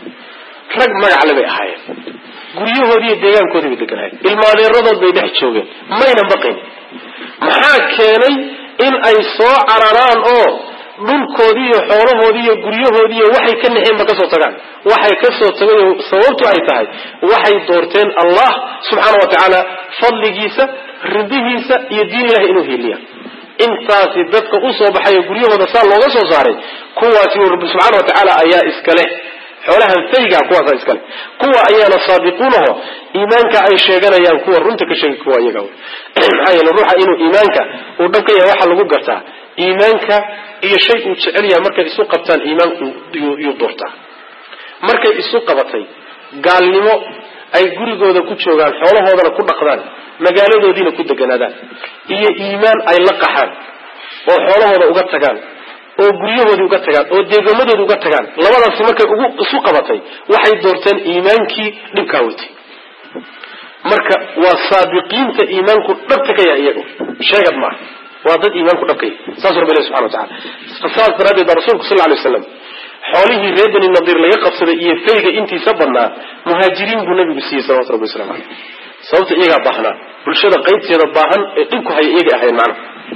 rag magacle bay ahaayeen guryahoodiiyo deegaankoodii bay deganaayeen ilmaadeeradood bay dhex joogeen mayna baqayn maxaa keenay in ay soo cararaan oo dhulkoodii iyo xoolahoodii iyo guryahoodii iyo waxay ka naxeenba kasoo tagaan waxay kasoo tagay sababtu ay tahay waxay doorteen allah subxaana wa tacaala fadligiisa ridihiisa iyo diin ilahi inuu hiiliya intaasi dadka usoo baxay oo guryahooda saa looga soo saaray kuwaasi rabbi subxaana wa tacaala ayaa iskale xoolahan fayga kuwaasa iskale kuwa ayaana saadiquunaho iimaanka ay sheeganayaan kuwa runta ka sheegay kuwa iyaga maxaa yeele ruuxa inuu iimaanka uu dhab ka yahay waxaa lagu gartaa iimaanka iyo shay uu jecel yahay markay isu qabtaan iimaanku yuu doortaa markay isu qabatay gaalnimo ay gurigooda ku joogaan xoolahoodana ku dhaqdaan magaaladoodiina ku deganaadaan iyo iimaan ay la qaxaan oo xoolahooda uga tagaan oo guryahoodii uga tagaan oo deegamadoodii uga tagaan labadaasi markay ugu isu qabatay waxay doorteen iimaankii dhibkaa watay marka waa saabiqiinta iimaanku dhabta ka yahay iyagu sheegad maaha waa dad iimaanku dhabka yahay saas rabbi ilahi subxana wa tacala saas daraaddeed baa rasuulku sal ly waslam xoolihii reer bani nadiir laga qabsaday iyo fayga intiisa badnaa muhaajiriin buu nabigu siiyey salawatu rabbi waslamu caleyh sababta iyagaa baahnaa bulshada qaybteeda baahan ee dhibku haya iyagay ahayn macna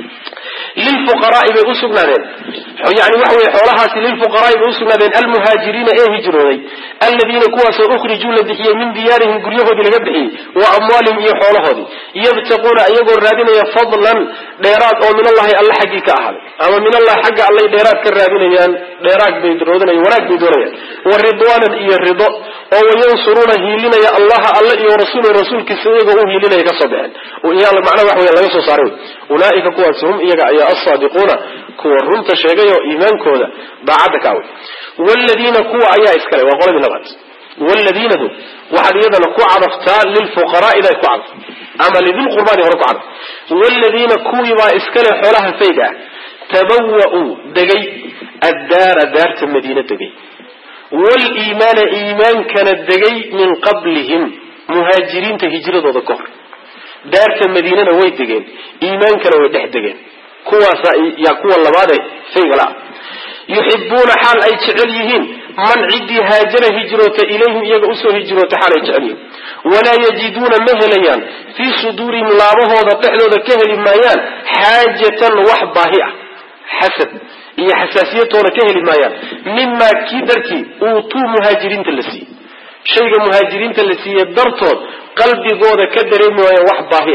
lilfuqaraai bay usugnaadeen yani waxa weye xoolahaasi lilfuqaraai bay usugnaadeen almuhaajiriina ee hijrooday aladiina kuwaasoo ukhrijuu la bixiyey min diyaarihim guryahoodii laga bixiyey wa amwaalihim iyo xoolahoodii yabtaquuna iyagoo raadinaya fadlan dheeraad oo min allahi alla xaggii ka ahaaday ama min allahi xagga allay dheeraad ka raadinayaan dheeraad bay roodinayan wanaag bay doonayaan wa ridwaanan iyo rido oo wayansuruuna hiilinaya allaha alle iyo rasuul rasuulkiisa iyagoo u hiilinaya kasoo baxeen macnaha waxa wey laga soo saaray ulaaika kuwaasi hum iyaga ayaa alsaadiquuna kuwa runta sheegay oo iimaankooda daacadda ka away wladiina kuwa ayaa iskale waa qoladii labaad wladiinadu waxaad iyadana ku cadaftaa lilfuqaraa'ida ku cadaf ama lidilqurbaani hore ku cadaf wladiina kuwiibaa iskale xoolaha fayga ah tabawa'uu degay addaara daarta madiina degay waliimaana iimaankana degay min qablihim muhaajiriinta hijradooda ka hor daarta madiinana way degeen iimaankana way dhex degeen kuwaasa yaa kuwa labaadee fayga la-ah yuxibuuna xaal ay jecel yihiin man ciddii haajara hijroota ilayhim iyaga usoo hijroota xaal ay jecel yihiin walaa yajiduuna ma helayaan fii suduurihim laabahooda dhexdooda ka heli maayaan xaajatan wax baahi ah xasad iyo xasaasiyatoona ka heli maayaan mimaa kii darkii uutuu muhaajiriinta la siiyey shayga muhaajiriinta la siiyey dartood qalbigooda ka dareemi waayaan wax baahi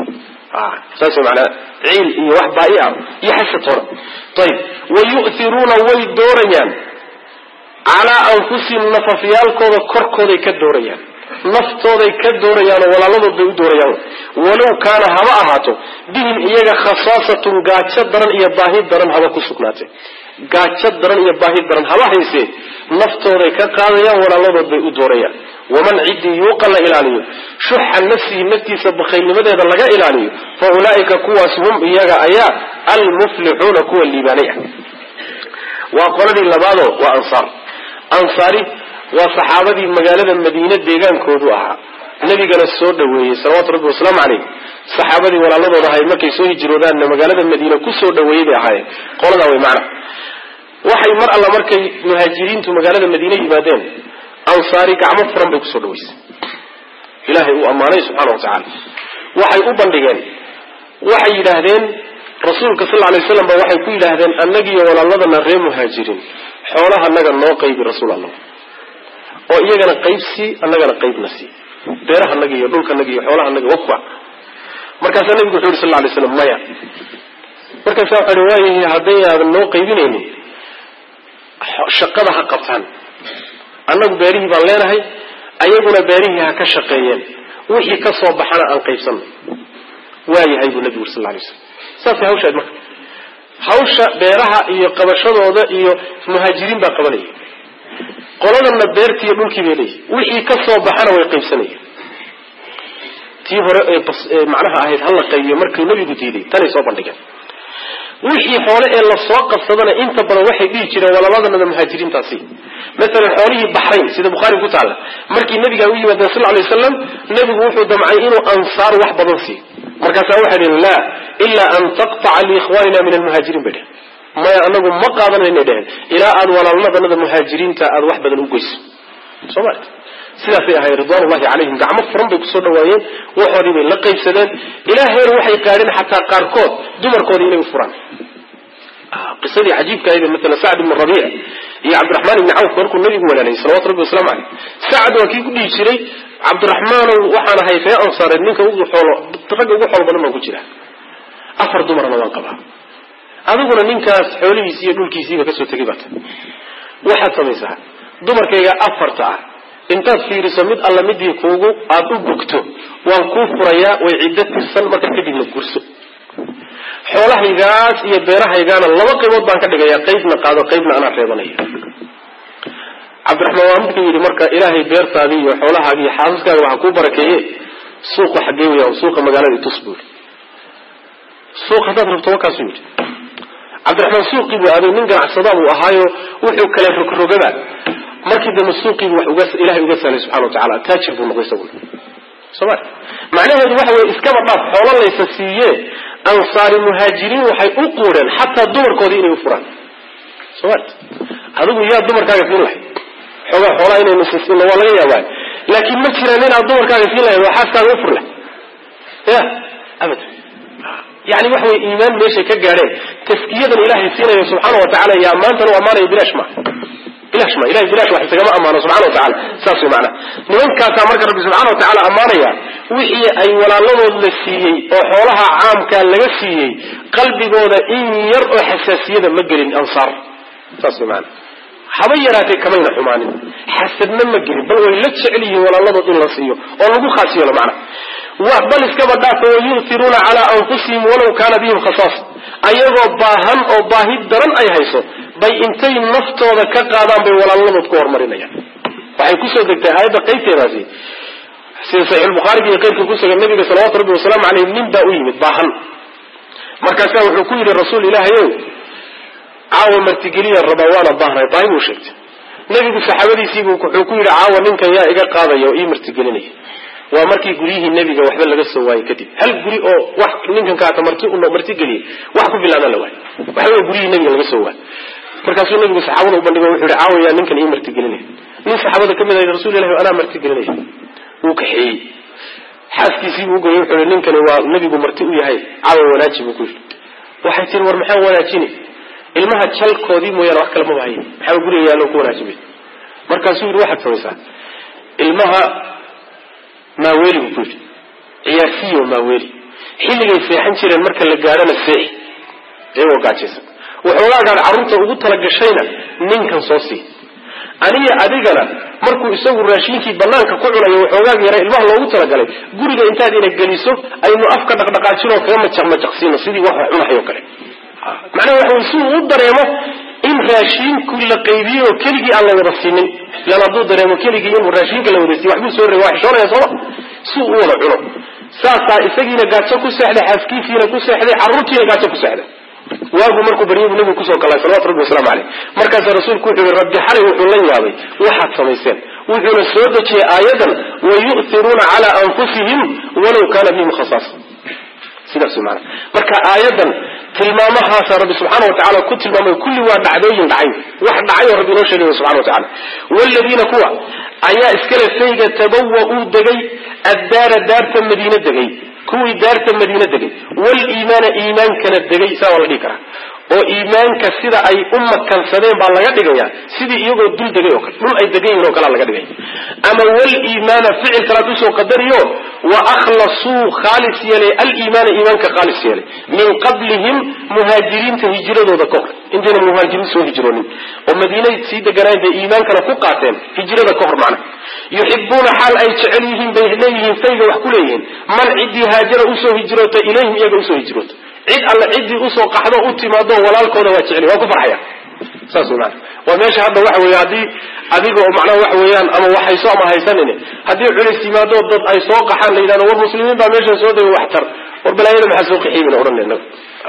ah saas manaa ciil iyo wax baahi ah iyo xasad hore ayib wayu'hiruuna way doorayaan calaa anfusihim nafafyaalkooda korkooday ka doorayaan naftooday ka doorayaanoo walaaladood bay u doorayaan walow kaana haba ahaato bihim iyaga khasaasatun gaajo daran iyo baahi daran haba ku sugnaatee gaajo daran iyo baahi daran haba haysee naftooday ka qaadayaan walaaladood bay u doorayaan waman ciddii yuuqa la ilaaliyo shuxa nafsihi naftiisa bakhaylnimadeeda laga ilaaliyo fa ulaa'ika kuwaas hum iyaga ayaa almuflixuuna kuwa liibaanay ah waa qoladii labaadoo waa ansaar ansaari waa saxaabadii magaalada madiine deegaankoodu ahaa nabigana soo dhaweeyey salawaatu rabbi wasalaamu caleyh saxaabadii walaaladooda ahay markay soo hijroodaanna magaalada madiine kusoo dhaweeyey bay ahaayeen qoladaa way macna waxay mar alla markay muhaajiriintu magaalada madiine yimaadeen ansaari gacmo furan bay kusoo dhaweysay ilaahay uu ammaanay subxana wa tacaala waxay u bandhigeen waxay yidhaahdeen rasuulka sal alay waslam ba waxay ku yidhaahdeen annagiiyo walaaladana ree muhaajiriin xoolahanaga noo qaybi rasuul allah oo iyagana qayb sii annagana qaybna sii beerahanaga iyo dhulkanaga iyo xoolahanaga wafa markaasaa nabigu wuxu yuri sal lay slam maya markaasa waxa hi waayahi hadday aadan noo qaybinaynin shaqada ha qabtaan annagu beerihii baan leenahay ayaguna beerihii ha ka shaqeeyeen wixii ka soo baxana aan qaybsanno waayahay buu nabigu uri sal lay slam saasay hawshaad marka hawsha beeraha iyo qabashadooda iyo muhaajiriin baa qabanaya qoladana beertii iyo dhulkii bay leeyihi wixii ka soo baxana way qaybsanayeen tii hore ee macnaha ahayd hala qaybiyo markuu nabigu diiday tanay soo bandhigeen wixii xoole ee lasoo qabsadana inta badan waxay dhihi jireen walaladanada muhaajiriintaasi maalan xoolihii baxrayn sida bukhaari ku taalla markii nabiga u yimaadeen sal lay waslam nebigu wuxuu damcay inuu ansaar wax badan siiyo markaasaa waxay dhiheen la ilaa an taqtaca liikhwanina min almuhaajiriin bay dhehen maya anagu ma qaadanayna dhehen ilaa aad walaalnadanada muhaajiriinta aada wax badan u goyso soo maarta sidaasay ahay ridwan ullahi calayhim gacmo furan bay kusoo dhawaayeen waxoodii bay la qaybsadeen ilaa heer waxay gaadheen xataa qaarkood dumarkoodii inay u furaan qisadii cajiibka ahayd maala sacd ibnu rabiic iyo cabdiraxmaan ibni cawf markuu nabigu walaalayay salawatu rabbi waslamu caleyh sacd waa kii ku dhihi jiray cabdiraxmaanow waxaan ahay ree ansaareed ninka ugu xoolo ragga ugu xoolo badan baan ku jira afar dumarna waan qabaa adiguna ninkaas xoolihiisi iyo dhulkiisiiba kasoo tegay baata waxaad samaysaa dumarkayga afarta ah intaad fiiriso mid alla midii kuugu aada u bogto waan kuu furayaa way ciddo tirsan marka kadibna gurso xoolahaygaas iyo beerahaygaana laba qaybood baan ka dhigayaa qaybna qaado qaybna anaa reebanaya cabdiraxmaan waa midka yidhi marka ilaahay beertaadii iyo xoolahaagi iyo xaasaskaaga waxaa kuu barakeeye suuqa xaggee weya suuqa magaalada itus buuri suuq haddaad rabto wakaasuu yidhi cabdiraxmaan suuqii buu aaday nin ganacsadaa buu ahaayo wuxuu kala rogrogaba markii dambe suuqiibu wax uga ilahay uga sahlay subxana wa tacala taajir buu noqday isaguna soma macnaheedu waxa weye iskaba dhaaf xoolo laysa siiye ansaari muhaajiriin waxay u quudheen xataa dumarkoodii inay u furaan soma adigu yaa dumarkaaga siin lahayd xoogaa xoolaa inaynu siisino waa laga yaabaa laakiin ma jiraan inaad dumarkaaga siin lahayd waa xaaskaaga u fur leh ya abada yani waxa wey iimaan meeshay ka gaadheen taskiyadan ilaahay siinayo subxaana wa tacala yaa maantan u ammaanayo bilaash ma bilash ma ilahay bilash wax isagama ammaano subxana wa tacala saas way macnaha nimankaasaa marka rabbi subxana wa tacala ammaanaya wixii ay walaaladood la siiyey oo xoolaha caamkaa laga siiyey qalbigooda in yar oo xasaasiyada ma gelin ansaar saas way macana haba yaraatee kamayna xumaanin xasadna ma gelin bal way la jecel yihiin walaaladood in la siiyo oo lagu khaas yeelo macnaha bal iskaba dhaafa wayu'tiruuna calaa anfusihim walaw kaana bihim khasaas ayagoo baahan oo baahi daran ay hayso bay intay naftooda ka qaadaan bay walaalnadood ku horumarinayaan waxay kusoo degtay aayadda qaybteedaasi sida saxiixulbukhaariga iyo qayrka ku sugan nabiga salawatu rabbi wasalaamu caleyh nin baa u yimid baahan markaasaa wuxuu ku yidhi rasuul ilaahay ow caawa martigeliya rabaa waana baahnay baahi buu sheegtay nebigu saxaabadiisiibuu wuxuu ku yidhi caawa ninkan yaa iga qaadaya oo ii martigelinaya waa markii guryihii nebiga waxba laga soo waayey kadib hal guri oo wax ninkan kaata marti martigeliyey wax ku bilaabaan la waayo waxba guryihii nebiga laga soo waayey markaasuu nebigu saxaabada u bandhigo wuxuu yihi caawayaa ninkan ii martigelinaya nin saxaabada ka mid ah rasul ilahi anaa martigelinaya wuu kaxeeyey xaaskiisiibuu ugoyey wuxuu yihi ninkani waa nebigu marti u yahay caawa wanaaji buu ku yidhi waxay tiri war maxaan wanaajini ilmaha jalkoodii mooyaane wax kale maba hayin maxaa guriga yaallo ku wanaajimay markaasuu yidhi waxaad samaysaa ilmaha maaweeli buu ku yidhi ciyaarsiyo maaweeli xilligay seexan jireen marka la gaadhana seexi iyagoo gaajaysan waxoogaagaad carruurta ugu talagashayna ninkan soo sii aniga adigana markuu isagu raashinkii banaanka ku cunayo waxoogaag yara ilmaha loogu talagalay guriga intaad ina geliso aynu afka dhaqdhaqaajinoo kaga majaq majaqsiino sidii wax cunahayo kale macnaha waxa wey si uu u dareemo in raashiinku la qaybiyey oo keligii aan la wada siinin ilaan hadduu dareemo keligii in raashinka la wada siiy waxbuu soo reeba waa xishoonaya sooma si uu u wada cuno saasaa isagiina gaajo ku seexday xaaskiisiina ku seexday carruurtiina gaajo ku seexday waagu markuu baryadu nabigu kusoo galay salawatu rabbi waslamu caleyh markaasaa rasuulku wuxuu yihi rabbi xalay wuxuu la yaabay waxaad samayseen wuxuuna soo dejiyey aayadan wayu'tiruuna calaa anfusihim walaw kaana bihim khasaasa sidaas wey maana marka aayadan tilmaamahaasa rabbi subxaana wa tacala ku tilmaamay kulli waa dhacdooyin dhacay wax dhacay oo rabbi inoo sheegay subxana wa tacala waaladiina kuwa ayaa iskale fayga tabawa-uu degay addaara daarta madiine degay kuwii daarta madiine degay waliimaana iimaankana degay saa waa la dhihi karaa oo iimaanka sida ay u makansadeen baa laga dhigaya sidii iyagoo dul degay oo kale dhul ay degan yihin o kalea laga dhigaya ama waliimaana ficil kalaad usoo qadariyo wa akhlasuu khaalis yeelay aliimaana iimaanka khaalis yeelay min qablihim muhaajiriinta hijiradooda ka hor intayna muhaajiriin soo hijroonin oo madiinay sii deganaayeen bay iimaankana ku qaateen hijrada ka hor macna yuxibuuna xaal ay jecel yihiin bay leeyihiin fayga wax ku leeyihiin man ciddii haajara usoo hijroota ilayhim iyaga usoo hijroota cid alle ciddii usoo qaxdo u timaado walaalkooda waa jecel waa ku farxaya saas wey maana waa meesha hadda waxa weeye haddii adiga oo macnaha waxa weeyaan ama waxhayso ama haysanine haddii culays yimaado dad ay soo qaxaan la yidhahdo war muslimiin baa meeshan soo degay waxtar war balaayada maxaa soo qaxiibina odhan inaga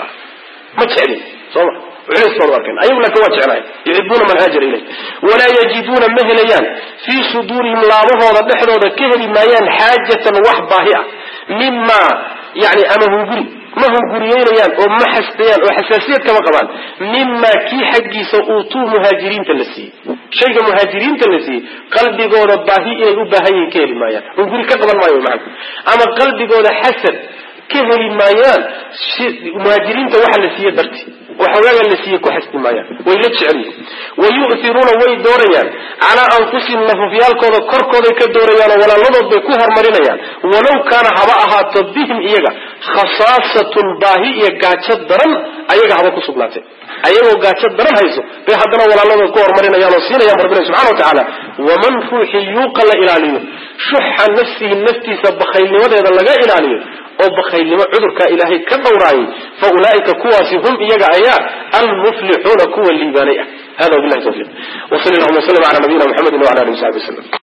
ma jeclin soo ma culays baan u arkan ayagu laakin waa jeclahay yuxibuuna man haajara ilayh walaa yajiduuna ma helayaan fii suduurihim laabahooda dhexdooda ka heli maayaan xaajatan wax baahi ah mima yani ama hunguri ma hunguriyeynayaan oo ma xasdayaan oo xasaasiyad kama qabaan mima kii xaggiisa uutuu muhaajiriinta la siiyey shayga muhaajiriinta la siiyey qalbigooda baahi inay u baahan yihiin ka heli maayaan hunguri ka qaban maayo maana ama qalbigooda xasad ka heli maayaan muhaajiriinta waxa la siiye darti waxawaaga la siiye ku xasdi maayaan way la jecel yihin wayu'tiruuna way doorayaan calaa anfusihim nafafyaalkooda korkooday ka doorayaanoo walaaladood bay ku horumarinayaan walow kaana haba ahaato bihim iyaga khasaasatun baahi iyo gaajo daran ayaga haba ku sugnaatee ayagoo gaajo daran hayso bay haddana walaaladood ku horumarinayaan oo siinayaan rabbina subxana wa tacaala waman ruuxii yuuqa la ilaaliyo shuxa nafsihi naftiisa bakhaylnimadeeda laga ilaaliyo oo bakhaylnimo cudurkaa ilaahay ka dhowraayay fa ulaa'ika kuwaasi hum iyaga ayaa almuflixuuna kuwa liibaanay ah hada wabilahi tawfiiq wa sali allahuma waslm ala nabiyina mxamedi wala alihi wasaxbi waslm